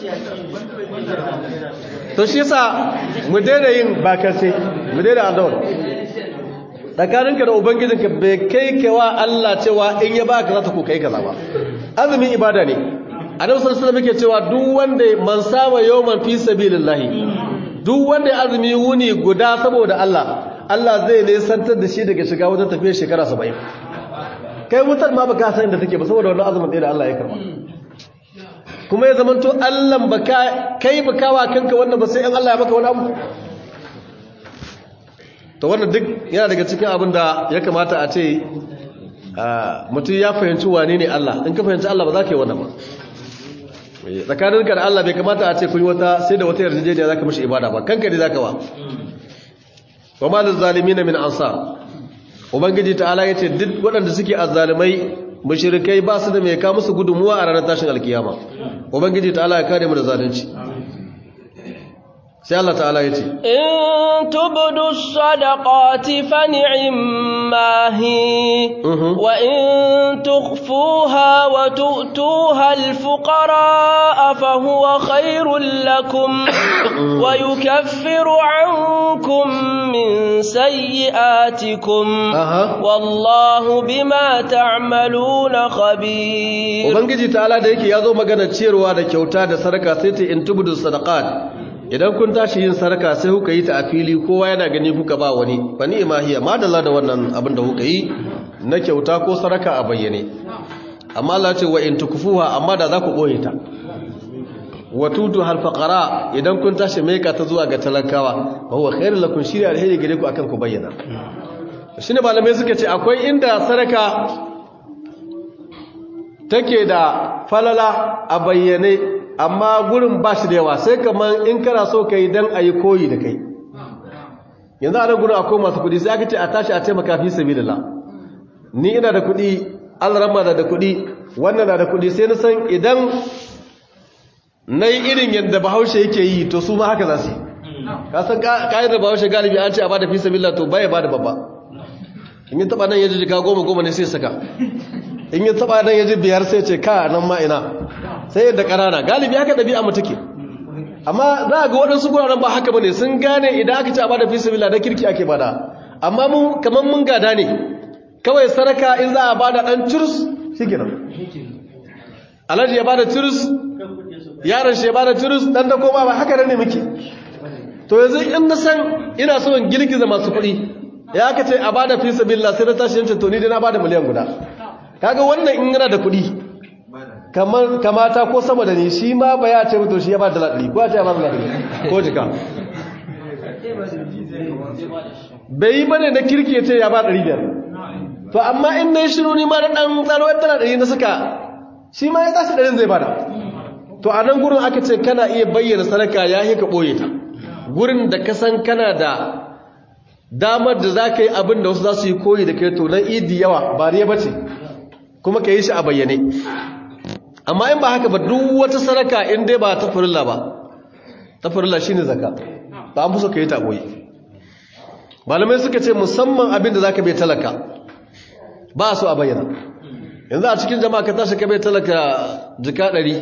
to shi yasa mu daina yin bakarce mu daina azawar tsakaninka da ubangijinka bai kai kewa Allah cewa in ya baka za ta ko kai kaza ba azumin ibada ne annabi sallallahu alaihi wasallam yake cewa duk wanda man sama yawman fi sabilillah duk wanda ya azumi wuni guda saboda Allah Allah zai nesantar da shi daga shiga wajen tafiyar shekara 70 kai wutar ma baka san inda take ba saboda wannan azumin ɗaya da Allah ya karba kuma ya zamanto Allah baka kai baka wa kanka wannan ba sai in Allah ya maka wani abu to wannan duk yana daga cikin abin da ya kamata a ce mutum ya fahimci wane ne Allah in ka fahimci Allah ba za ka yi wannan ba tsakaninka da Allah bai kamata a ce kun yi wata sai da wata yarjejeniya za ka mashi ibada ba kanka ne za ka ba wa ma na min ansar ubangiji ta'ala ya ce duk waɗanda suke azzalimai mushrikai ba su da mai ka musu gudunmuwa a ranar tashin alkiyama ubangiji ta'ala ya kare mu da zalunci sai Allah ta'ala ya ce in tubdu sadaqati fa ni'ma hi wa in tukhfuha wa tu'tuha al-fuqara fa huwa khairul lakum wa yukaffiru 'ankum min sayyi'atikum wallahu bima ta'maluna khabir ubangiji ta'ala da yake yazo magana ciyarwa da kyauta da sadaka sai ta in tubdu sadaqat idan kun tashi yin sarka sai kuka yi ta a fili kowa yana gani kuka ba wani fa ni'ma hiya madalla da wannan abin da kuka yi na kyauta ko saraka a bayyane amma Allah ce wa in tukfuha amma da za ku boye ta wa tutu hal faqara idan kun tashi maika ta zuwa ga talakawa wa huwa khairul lakum shiri alheri gare ku akan ku bayyana shine malamai suka ce akwai inda saraka take da falala a bayyane amma gurin ba shi da yawa sai kamar in kana so ka yi don a yi koyi da kai yanzu a nan gurin akwai masu kudi sai aka ce a tashi a taimaka fi sabi da ni ina da kudi alrama na da kudi wannan na da kudi sai na san idan na yi irin yadda bahaushe yake yi to su ma haka za su yi kasan kayan da bahaushe galibi an ce a bada fi sabi to baya bada babba in yi taba nan ya ji jika goma goma ne sai saka in yi taba nan ya ji biyar sai ce ka nan ma ina sai yadda ƙanana galibi haka ɗabi'a mu take amma za a ga waɗansu guraren ba haka bane sun gane idan aka ci a bada fisibila da kirki ake bada amma mun kamar mun gada ne kawai saraka in za a bada ɗan cirus shi kenan alhaji ya bada cirus yaron shi ya bada cirus ɗan da koma ba haka ne muke to yanzu in na san ina so in girgiza masu kuɗi ya aka ce a bada fisibila sai na tashi yancin to ni dai na bada miliyan guda kaga wannan in yana da kuɗi kamata ko sama da ni shi ma ba ya ce mutu shi ya ba da laɗi ko ya ce ya ba da laɗi ko jika bai yi bane na kirki ya ce ya ba ɗari biyar to amma in na yi shiru ni ma da ɗan tsaro yadda na ɗari na suka shi ma ya tashi ɗarin zai bada to a nan gurin aka ce kana iya bayyana sadaka ya yi ka ɓoye ta gurin da ka san kana da damar da za ka yi abin da wasu za su yi koyi da kai to nan idi yawa ba ne ba ce kuma ka yi shi a bayyane amma in ba haka ba duk wata sadaka in dai ba ta furilla ba ta furilla shine zakka ba an fuso ka yi ta boye malamai suka ce musamman abin da zaka bai talaka ba su a bayyana yanzu a cikin jama'a ka tashi ka bai talaka jika ɗari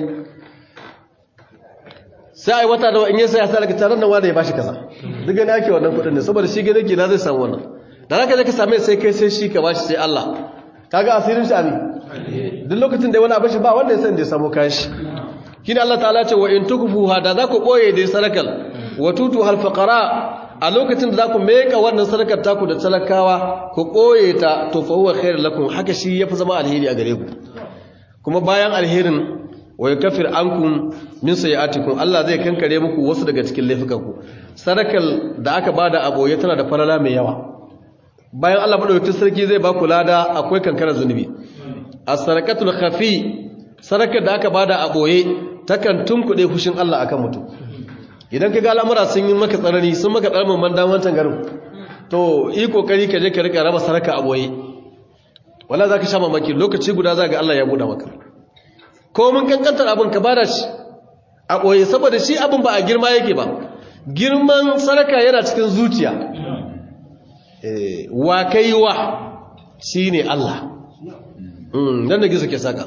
sai ai wata da in yi sai ya talaka taron nan wanda ya bashi kaza duk gani ake wannan kuɗin ne saboda shi gane ke na zai samu wannan da zaka je ka same sai kai sai shi ka bashi sai Allah kaga asirin shi abi duk lokacin da wani abin shi ba wanda ya san da ya samu kayan shi kina Allah ta'ala ce wa in tukfuha da za ku boye dai sarakal wa tutu hal faqara a lokacin da za ku meka wannan sadakar taku da talakawa ku ɓoye ta to fa huwa khairul lakum haka shi yafi zama alheri a gare ku kuma bayan alherin wa yakfir ankum min sayiatikum Allah zai kankare muku wasu daga cikin laifukanku sadakar da aka bada a boye tana da falala mai yawa bayan Allah madaukakin sarki zai ba ku lada akwai kankarar zunubi as-sadaqatul khafi sadakar da aka bada a boye takan tunkuɗe fushin Allah akan mutum idan ka ga al'amura sun yi maka tsanani sun maka tsarmin mandan wancan garin to yi kokari ka je ka rika raba saraka a boye wala za ka sha mamaki lokaci guda za ga Allah ya buɗe maka ko mun kankantar abin ka bada shi a boye saboda shi abin ba a girma yake ba girman saraka yana cikin zuciya wa kai wa shi ne Allah dan da gizo ke saka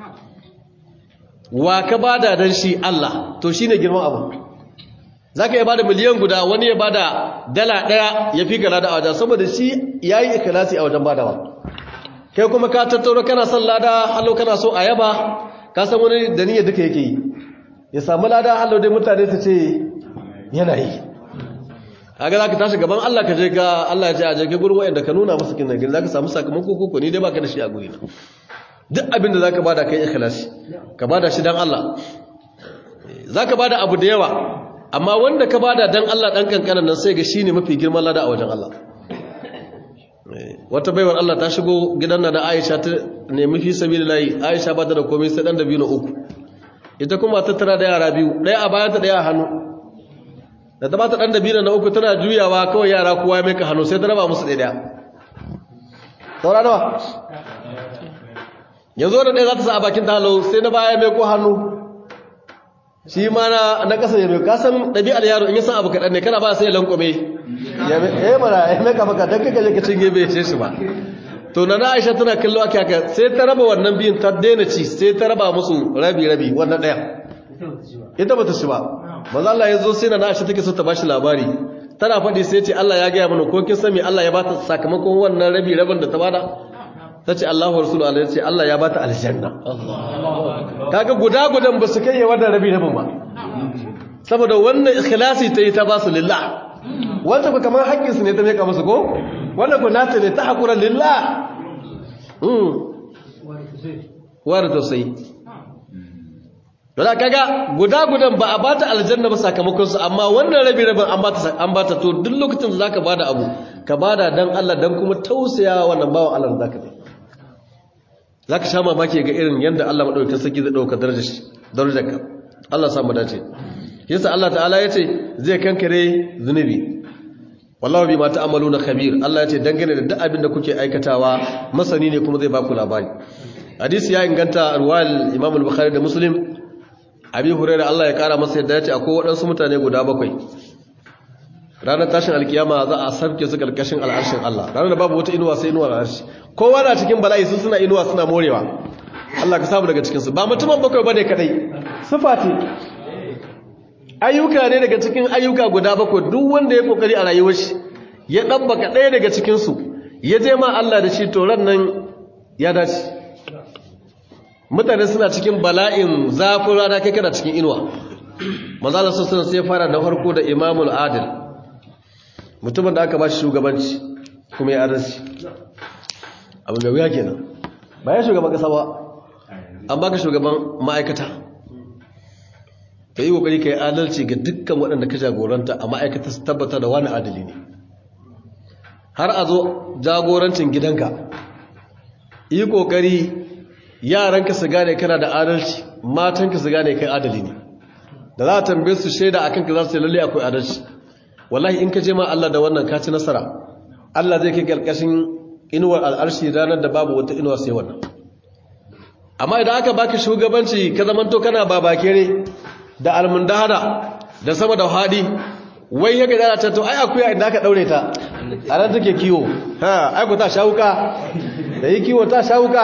wa ka bada dan shi Allah to shi ne girman abin za ka iya bada miliyan guda wani ya bada dala ɗaya ya fi ka lada a wajen saboda shi ya yi ikilasi a wajen badawa kai kuma ka tattauna kana son lada hallo kana so a yaba ka san wani da niyyar duka yake yi ya samu lada hallo dai mutane su ce yana yi haka za ka tashi gaban Allah ka je ka Allah ya ce a je ka gurwa inda ka nuna masa kin nan za ka samu sakamako koko ni dai baka da shi a guri na duk abin da za ka bada kai ikhlasi ka bada shi dan Allah za ka bada abu da yawa amma wanda ka bada dan Allah dan kankanan nan sai ga shine mafi girman lada a wajen Allah wata baiwar Allah ta shigo gidan nan da Aisha ta nemi fi sabilillahi Aisha ba ta da komai sai dan da biyu na uku ita kuma ta tara da yara biyu daya a bayan ta daya a hannu da ta ba ta dan da biyu na uku tana juyawa kawai yara kowa ya mai ka hannu sai ta raba musu daya saura nawa yanzu da ɗaya za ta sa a bakin talo sai na baya mai ko hannu shi ma na na kasa ya mai kasan ɗabi'ar yaro in yi san abu kaɗan ne kana ba sai lankwame ya mai mara ya mai kafa kaɗan kaka je ka cinye bai ce shi ba to na na aisha tana kallo ake haka sai ta raba wannan biyun ta daina ci sai ta raba musu rabi rabi wannan ɗaya ita bata ci ba maza Allah ya zo sai na na aisha take so ta bashi labari tana faɗi sai ce Allah ya gaya mana ko kin san me Allah ya bata sakamakon wannan rabi rabin da ta bada ta ce Allahu Rasulu Allah ya ce Allah ya bata aljanna kaga guda gudan ba su kai ya wannan rabi rabin ba saboda wannan ikhlasi ta yi ta ba su lillah wanda ku kamar haƙƙinsu ne ta meka musu ko wanda ku nata ne ta haƙura lillah wani tausayi da kaga guda gudan ba a bata aljanna ba sakamakon su amma wannan rabi rabin an bata an bata to duk lokacin da zaka bada abu ka bada dan Allah dan kuma tausaya wannan bawan Allah da zaka yi zaka sha mamaki ga irin yanda Allah madaukakin sarki zai dauka darajar shi darajarka Allah sa mu dace yasa Allah ta'ala yace zai kankare zunubi wallahu bima ta'maluna khabir Allah yace dangane da duk abin da kuke aikatawa masani ne kuma zai baku labari hadisi ya inganta ruwal Imam al-Bukhari da Muslim Abi Hurairah Allah ya kara masa yadda yace akwai waɗansu mutane guda bakwai ranar tashin alkiyama za a sarke su karkashin al'arshin Allah ranar da babu wata inuwa sai inuwar al'arshi kowa na cikin bala'i su suna inuwa suna morewa Allah ka samu daga cikin su ba mutumin bakwai bane kadai sifa ce ayyuka ne daga cikin ayyuka guda bakwai duk wanda ya kokari a rayuwar shi ya dabbaka ɗaya daga cikin su ya je ma Allah da shi to ran nan ya dace mutane suna cikin bala'in zafin rana kai kana cikin inuwa manzo Allah sallallahu sai fara da farko da Imamul Adil mutumin da aka ba shi shugabanci kuma ya adalci abin da wuya kenan ba ya shugaban kasa ba an baka shugaban ma'aikata ka yi kokari ka yi adalci ga dukkan waɗanda ka jagoranta a ma'aikata su tabbata da wani adali ne har a zo jagorancin gidanka yi kokari yaranka su gane kana da adalci matanka su gane kai adali ne da za a tambaye su shaida akan ka za su yi lalle akwai adalci wallahi in ka je ma Allah da wannan ka ci nasara Allah zai kai karkashin inuwar al'arshi ranar da babu wata inuwa sai wannan amma idan aka baka shugabanci ka zamanto kana babakere da almundahada da sama da hadi wai yake da ta to ai akuya inda aka daure ta a nan take kiwo ha aiku ta shawuka da yi kiwo ta shawuka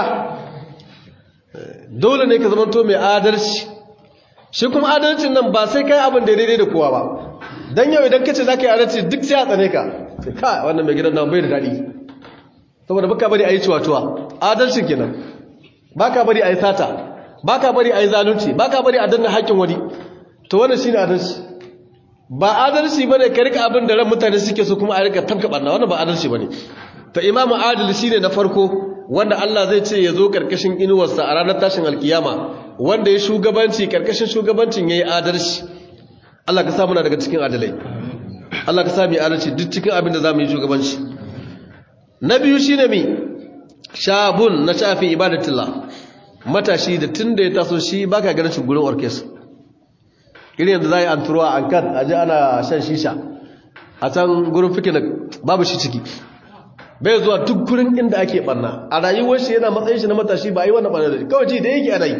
dole ne ka zama to mai adalci shi kuma adalcin nan ba sai kai abin da daidai da kowa ba don yau idan kace za ka yi adalci duk sai a tsane ka sai ka wannan mai gidan nan bai da daɗi saboda baka bari a yi cuwa-cuwa adalcin kenan baka bari a yi sata baka bari a yi zalunci baka bari a danna haƙƙin wani to wannan shine adalci ba adalci bane ka rika abin da ran mutane suke so kuma a rika tabka barna wannan ba adalci bane to imamu adil shine na farko wanda Allah zai ce ya zo karkashin inuwarsa a ranar tashin alkiyama wanda ya shugabanci karkashin shugabancin yayi adalci Allah ka sa muna daga cikin adalai Allah ka sa mu adalci duk cikin abin da zamu yi shugabanci na biyu shine mi shabun na shafi ibadatullah matashi da tunda ya taso shi baka ganin shi gurin orkestra irin yadda za a yi an turuwa an kan aji ana shan shisha a can gurin fikin babu shi ciki bai zuwa duk gurin inda ake barna a rayuwar shi yana matsayin shi na matashi ba a yi wannan barna da shi kawai ji da yake ana yi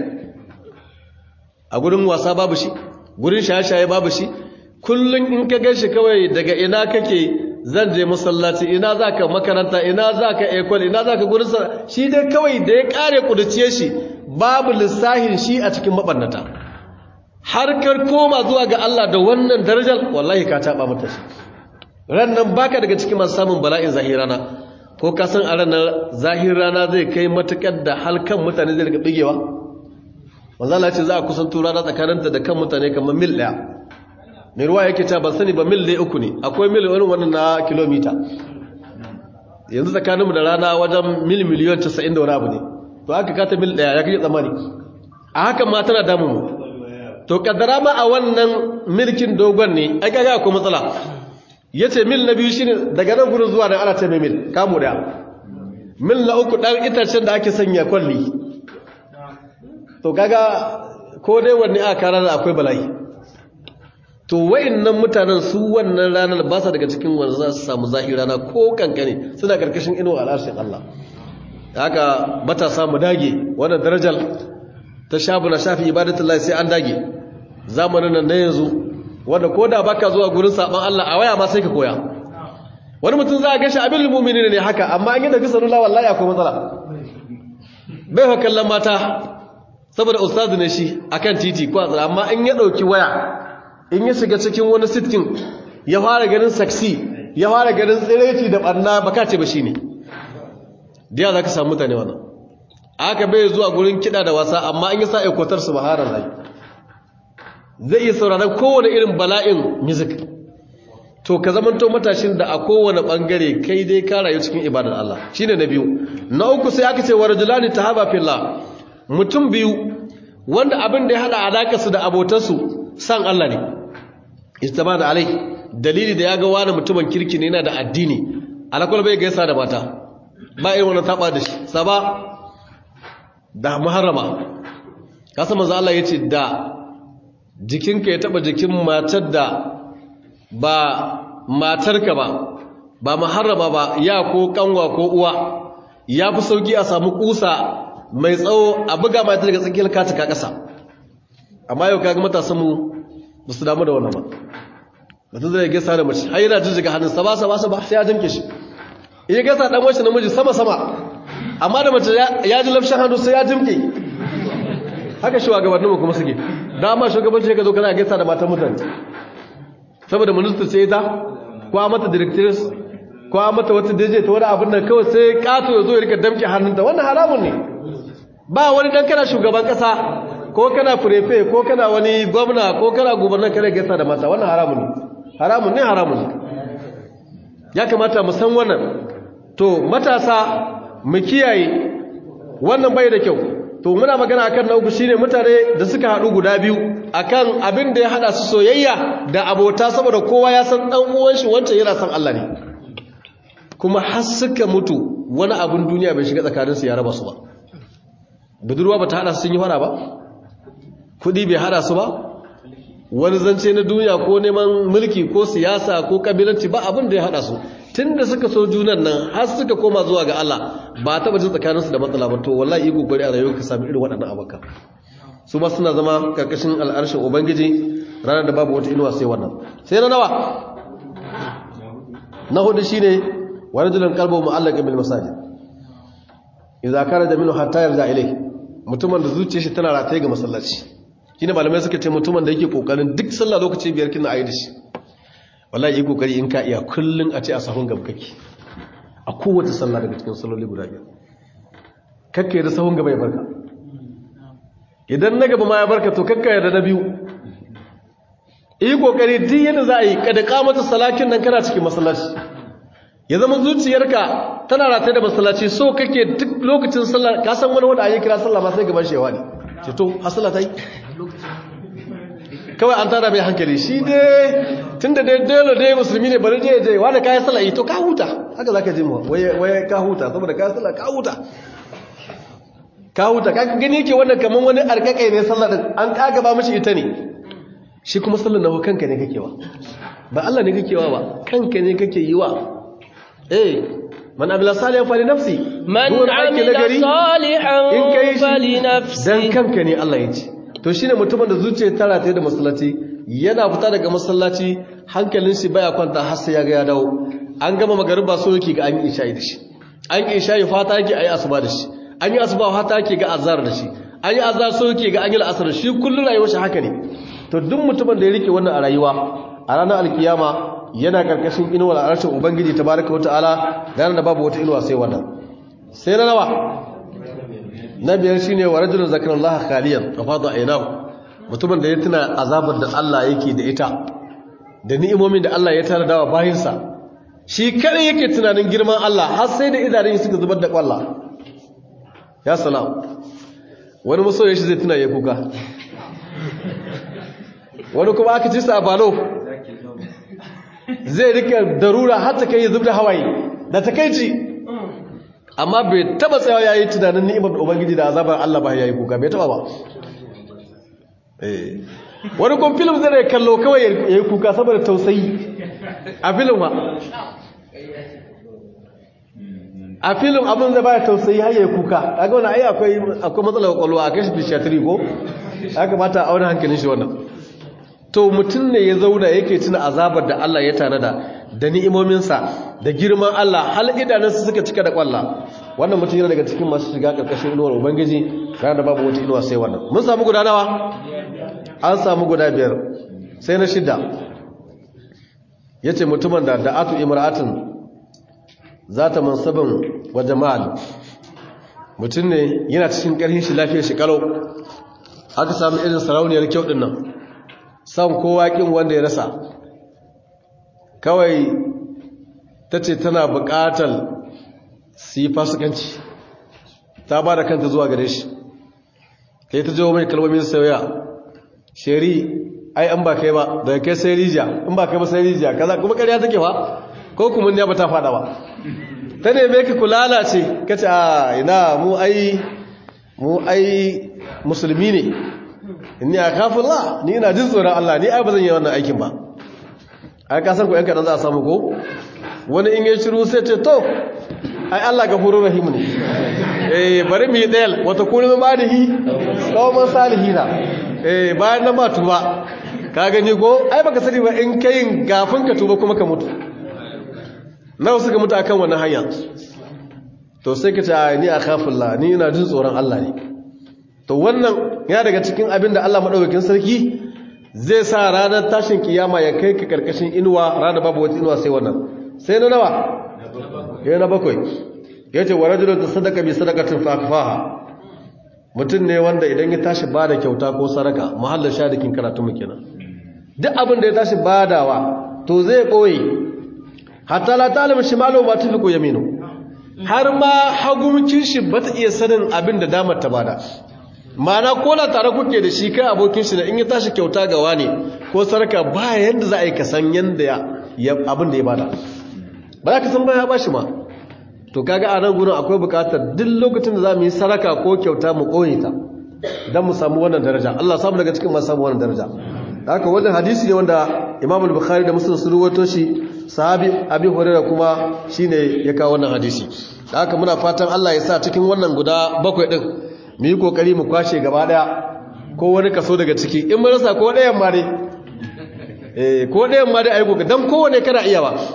a gurin wasa babu shi gurin shaye-shaye babu shi kullum in ka gan shi kawai daga ina kake zan je masallaci ina za ka makaranta ina za ka ekol ina za ka gurin sa shi dai kawai da ya kare kuduciye shi babu lissahin shi a cikin mabarnata harkar koma zuwa ga Allah da wannan darajar wallahi ka taba mata shi rannan baka daga cikin masu samun bala'in zahirana ko ka san a ranar zahirana zai kai matukar da halkan mutane zai daga bigewa manzo Allah ce za a kusanto rana tsakaninta da kan mutane kamar mil daya mai ruwa yake ta ban sani ba mil daya uku ne akwai mil wani wannan na kilomita yanzu tsakaninmu da rana wajen mil miliyon 90 da wani abu ne to haka kata mil daya ya kake tsammani a hakan ma tana damu mu to kaddara ma a wannan milkin dogon ne ai kaga akwai matsala yace mil na biyu shine daga nan gurin zuwa nan ana ta mil kamu daya mil na uku dan itacen da ake sanya kwalli to kaga ko dai wanne aka kara da akwai bala'i to wayannan mutanen su wannan ranar ba sa daga cikin wanda za su samu zahirana ko kankane suna karkashin inuwa al'arshin Allah haka matasa mu dage wannan darajar ta shabu na shafi ibadatullahi sai an dage zamanin nan na yanzu wanda ko da baka zuwa gurin saban Allah a waya ma sai ka koya wani mutum za a gashi abin mu'mini ne haka amma an yi da salula wallahi akwai matsala bai fa kallon mata saboda ustazu ne shi akan titi ko azra amma in ya dauki waya in ya shiga cikin wani sittin ya fara ganin saksi ya fara ganin tsireci da barna baka ce ba shine diya za ka samu mutane wannan aka bai zuwa gurin kiɗa da wasa amma an yi sa aikwatar su baharar rai zai iya sauraron kowane irin bala'in music to ka zamanto matashin da a kowane ɓangare kai dai ka rayu cikin ibadar Allah shine na biyu na uku sai aka ce wa rajulani tahaba fillah mutum biyu wanda abin da ya hada alaka su da abotansu san Allah ne istabana alai dalili da ya ga wani mutumin kirki ne yana da addini alakwal bai gaisa da mata ba irin wannan taba da shi saba da muharrama kasa manzo Allah yace da jikinka ya taba jikin matar da ba matarka ba ba muharrama ba ya ko kanwa ko uwa ya fi sauki a samu kusa mai tsawo a buga mata daga tsakiyar katika kasa amma yau kaga matasan mu ba su damu da wannan ba mutum zai gaisa da mace har yana jijjiga hannun sa ba sa ba sa ba sai ya jimke shi in ya gaisa dan wacce namiji sama sama amma da mace ya ji lafshin hannu sai ya jimke haka shugabanninmu kuma suke dama shugabanci ka zo kana gaisa da matan mutane saboda minista ce ita ko a mata directors ko a mata wata daje ta wani abin nan kawai sai kato ya zo ya rika damke hannunta wannan haramun ne ba wani dan kana shugaban kasa ko kana furefe ko kana wani gwamna ko kana gubernar kana gaisa da mata wannan haramun ne haramun ne haramun ne ya kamata mu san wannan to matasa mu kiyaye wannan bai da kyau to muna magana akan na uku shine mutane da suka haɗu guda biyu akan abin da ya hada su soyayya da abota saboda kowa ya san dan uwan shi wancan yana san Allah ne kuma har suka mutu wani abin duniya bai shiga tsakanin su ya raba su ba budurwa bata hada su sun yi fara ba kudi bai hada su ba wani zance na duniya ko neman mulki ko siyasa ko kabilanci ba abin da ya hada su tunda suka so junan nan har suka koma zuwa ga Allah ba taba jin tsakaninsu da matsala ba to wallahi yi kokari a rayuwar ka sami irin waɗannan abaka su ma suna zama karkashin al'arshin ubangiji ranar da babu wata inuwa sai wannan sai na nawa na hudu shine wa rajulun qalbuhu mu'allaqun bil masajid idza kharaja minhu hatta yarja ilayhi mutumin da zuciyar shi tana rataye ga masallaci shine malamai suka ce mutumin da yake kokarin duk sallah lokaci biyar kina ayi da shi wallahi yi kokari in ka iya kullun a ce a sahun gaba kake a kowace sallah daga cikin salloli guda biyar kakka da sahun gaba ya barka idan na gaba ma ya barka to kakka da na biyu yi kokari duk yadda za a yi kada kamata salakin nan kana cikin masallaci ya zama zuciyarka tana rataye da masallaci so kake duk lokacin sallah ka san wani wanda ayi kira sallah ma sai gaban shewa ne ce to hasala ta yi kawai an tara mai hankali shi dai tun da dai dole dai musulmi ne bari je je wanda kayan sallah to ka huta haka zaka ji mu waye waye ka huta saboda kayan sallah ka huta ka huta ka gani yake wannan kaman wani arkakai ne sallah din an kaga ba mishi ita ne shi kuma sallar nawa kanka ne kake wa ba Allah ne kake wa ba kanka ne kake yi wa eh man amila salihan fali nafsi من عمل صالحا in kai shi فلنفسه dan kanka ne Allah ya ce to shine mutumin da zuciya ta rataye da masallaci yana fita daga masallaci hankalin shi baya kwanta har sai ya ga ya dawo an gama magariba so yake ga an yi isha'i da shi an yi isha'i fata yake ayi asuba da shi an yi asuba fata yake ga azhar da shi an yi azhar so yake ga an yi al'asar da shi kullun rayuwar shi haka ne to duk mutumin da ya rike wannan a rayuwa a ranar alkiyama yana karkashin inuwar arshin ubangiji tabaraka wataala ranar da babu wata inuwa sai wannan sai na nawa na biyar shine wa rajulun zakarallaha khaliyan fafada aynahu mutumin da ya tuna azabar da Allah yake da ita da ni'imomin da Allah ya tara dawa bayinsa shi kare yake tunanin girman Allah har sai da idanun suka zubar da kwalla ya salam wani masoyin shi zai tuna ya kuka wani kuma aka ci sa a balo zai rika darura har ta kai zub da hawaye da takeici amma bai taba tsayawa yayi tunanin ni'imar ubangiji da azabar Allah ba yayi kuka bai taba ba eh wani kun film zai kallo kawai yayi kuka saboda tausayi a film ma a film abin da baya tausayi har yayi kuka kaga wannan ai akwai akwai matsalar kwalwa a kashi psychiatry ko ya kamata a wani hankalin shi wannan to mutum ne ya zauna yake tuna azabar da Allah ya tanada da ni'imominsa da girman Allah hal idanunsa suka cika da kwalla wannan mutum yana daga cikin masu shiga karkashin inuwar ubangiji ranar da babu wata inuwa sai wannan mun samu guda nawa an samu guda biyar sai na shida yace mutumin da da'atu imra'atin zata mansabin wa jama'al mutum ne yana cikin karhin shi lafiyar shi kalau aka samu irin sarauniyar kyau din nan san kowa kin wanda ya rasa kawai ta ce tana buƙatar su yi fasikanci ta ba da kanta zuwa gare shi kai ta jawo mai kalmomin sauya sheri ai an ba kai ba daga kai sai rijiya in ba kai ba sai rijiya kaza kuma ƙarya take ba ko kuma ne ba ta fada ba ta neme ka kulala ce ka ce a ina mu ai mu ai musulmi ne inni akhafullah ni ina jin tsoron Allah ni ai bazan yi wannan aikin ba ai ka san ko yan kadan za a samu ko wani in ya shiru sai ce to ai Allah gafurur rahim ne eh bari mu yi dayal wata kullu madihi qauman salihina eh bayan nan ma tuba ka gani ko ai baka sani ba in kayin gafin ka tuba kuma ka mutu nawa suka mutu akan wannan hanya to sai ka ce ni akhafullah ni ina jin tsoron Allah ne to wannan ya daga cikin abin da Allah maɗaukakin sarki zai sa ranar tashin kiyama ya kai ka karkashin inuwa ranar babu wata inuwa sai wannan sai na nawa ya na bakwai ya ce wa rajulun ta sadaka bi sadakatin fafaha mutum ne wanda idan ya tashi ba da kyauta ko saraka muhallar shadikin karatu mu kenan duk abin da ya tashi badawa to zai ɓoye hatta la ta'lamu shimalu ma tunfiqu yaminu har ma hagumcin shi bata iya sanin abin da damar ta bada mana ko na tare kuke da shi kai abokin shi da in ya tashi kyauta ga wani ko sarka ba yanda za a yi kasan yanda ya abin da ya bada ba za ka san ba ya bashi ma to kaga a nan gurin akwai bukatar duk lokacin da za mu yi saraka ko kyauta mu koye ta don mu samu wannan daraja Allah samu daga cikin masu samu wannan daraja da haka wannan hadisi ne wanda Imam al-Bukhari da Muslim sun rawaito shi sahabi Abi Hurairah kuma shine ya kawo wannan hadisi da haka muna fatan Allah ya sa cikin wannan guda bakwai din mu yi kokari mu kwashe gaba daya ko wani kaso daga ciki in mun rasa ko ɗayan ma dai eh ko ɗayan ma dai ayi kokari dan kowane kana iya ba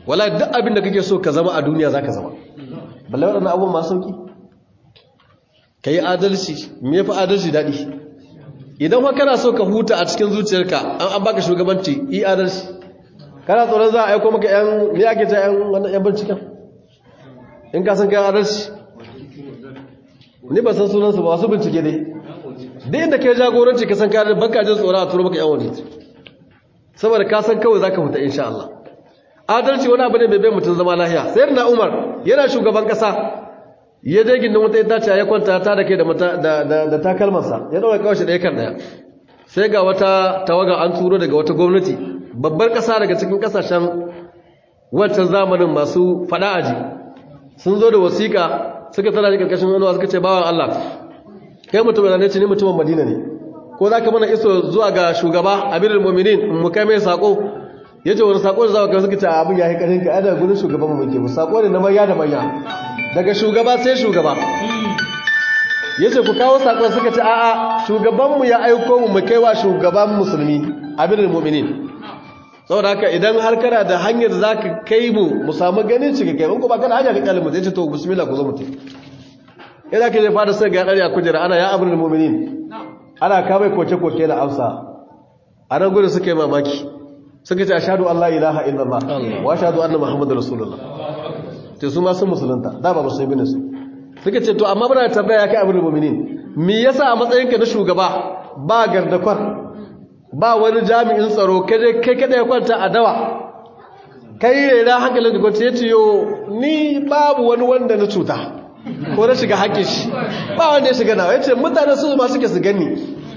wala duk abin da kake so ka zama a duniya za ka zama balle waɗannan abubuwan masu sauƙi ka yi adalci me fi adalci daɗi idan fa kana so ka huta a cikin zuciyarka an an baka shugabanci yi adalci kana tsoron za a aiko maka yan me ake ta yan wannan yan binciken in ka san kai adalci ni ba san sunansu ba wasu bincike dai duk inda kai jagoranci ka san kai adalci banka jin tsoron a turo maka yan wani saboda ka san kawai zaka huta insha Allah adalci wani abu ne mai bai mutum zama lahiya sai na Umar yana shugaban kasa ya je gindin wata itace ya kwanta ta da ke da takalmarsa ya ɗaura kawai shi ɗaya kan ɗaya sai ga wata tawaga an turo daga wata gwamnati babbar ƙasa daga cikin ƙasashen wancan zamanin masu faɗa aji sun zo da wasiƙa suka tana da ƙarƙashin wani suka ce bawan Allah kai mutum ne ce ni mutumin Madina ne ko za ka mana iso zuwa ga shugaba Amirul Mu'minin mu kai mai sako yace wani sako da za ka suka ce abin ya yi ƙarfin ka ada gurin shugaban mu muke mu sako ne na manya da manya daga shugaba sai shugaba ya ce ku kawo saƙon suka ce a'a shugabanmu ya aiko mu kai wa shugaban musulmi abinin mu'minin saboda haka idan har kana da hanyar za ka kai mu mu samu ganin cika kai ko ba kana hanyar ka kalmu zai ce to bismillah ku zo mutum idan ka je fada sai ga ɗari a kujera ana ya abinin mu'minin ana kamai koke-koke da amsa a nan gudun suka yi mamaki suka ce ashadu allah ilaha illallah wa ashadu anna muhammadu rasulullah te su ma sun musulunta da ba musulmi ne su suka ce to amma muna tambaya kai abin mu'minin me yasa a matsayinka na shugaba ba gardakwar ba wani jami'in tsaro kai kai kada ya kwanta a dawa kai rera hankalin da gwamnati ya ce yo ni babu wani wanda na cuta ko na shiga hakkin shi ba wanda ya shiga nawa ya ce mutane su ma suke su gani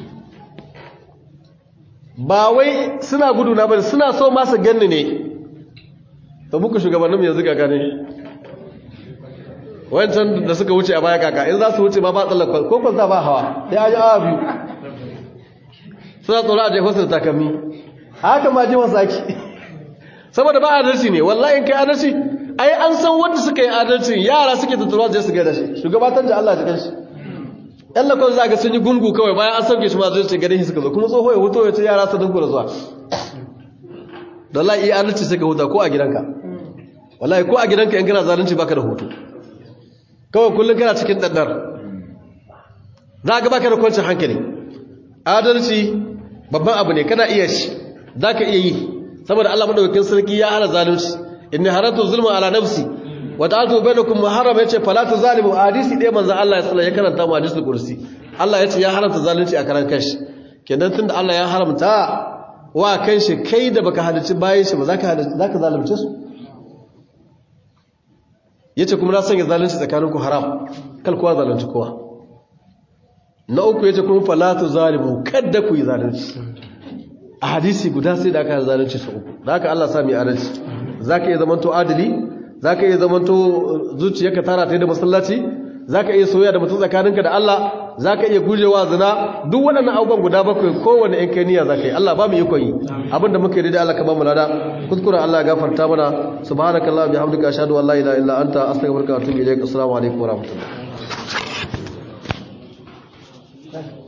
ba wai suna gudu na bane suna so ma su ganni ne to muku shugabannin yanzu ga gane wancan da suka wuce a baya kaka in za su wuce ma ba tsallakon ko kwanta ba hawa sai an yi awa biyu suna tsoro a jefa su da takammi haka ma ji masu ake saboda ba adalci ne wallahi in kai adalci ai an san wanda suka yi adalci yara suke tattalwa zai su gaida shi shugabatar da Allah jikin shi yan lakon za ga sun yi gungu kawai bayan an sauke shi ma zai ce gare shi suka zo kuma tsoho ya huto ya ce yara su dinko da zuwa da wallahi iya adalci sai ka huta ko a gidanka wallahi ko a gidanka in kana zalunci baka da hutu kawai kullum kana cikin ɗanɗar za ka baka da kwancin hankali adalci babban abu ne kana iya shi za ka iya yi saboda allah maɗaukakin sarki ya hana zalunci inni haratu zulma ala nafsi wa ta'atu bainakum muharram yace fala tuzalimu hadisi ɗaya manzo Allah ya tsala ya karanta mu hadisul kursi Allah yace ya haramta zalunci a karan kanshi kenan tunda Allah ya haramta wa kanshi kai da baka halicci bayan shi ba zaka zaka zalunce su yace kuma na sanya zalunci tsakaninku haram kal kowa zalunci kowa na uku yace kuma falatu zalimu kadda ku yi zalunci a hadisi guda sai da aka zalunci su uku da haka Allah sami adalci zaka iya zamanto adali zaka iya zamanto zuciyarka tara ta da masallaci zaka iya soyayya da mutum tsakaninka da Allah zaka iya gujewa zina duk waɗannan abubuwan guda bakwai kowanne in kai niyya zaka yi Allah ba mu ikon yi abinda muke da Allah ka ba mu lada kuskure Allah ya gafarta mana subhanakallah bihamdika ashhadu an la ilaha illa anta astaghfiruka wa atubu ilaik assalamu alaikum wa rahmatullah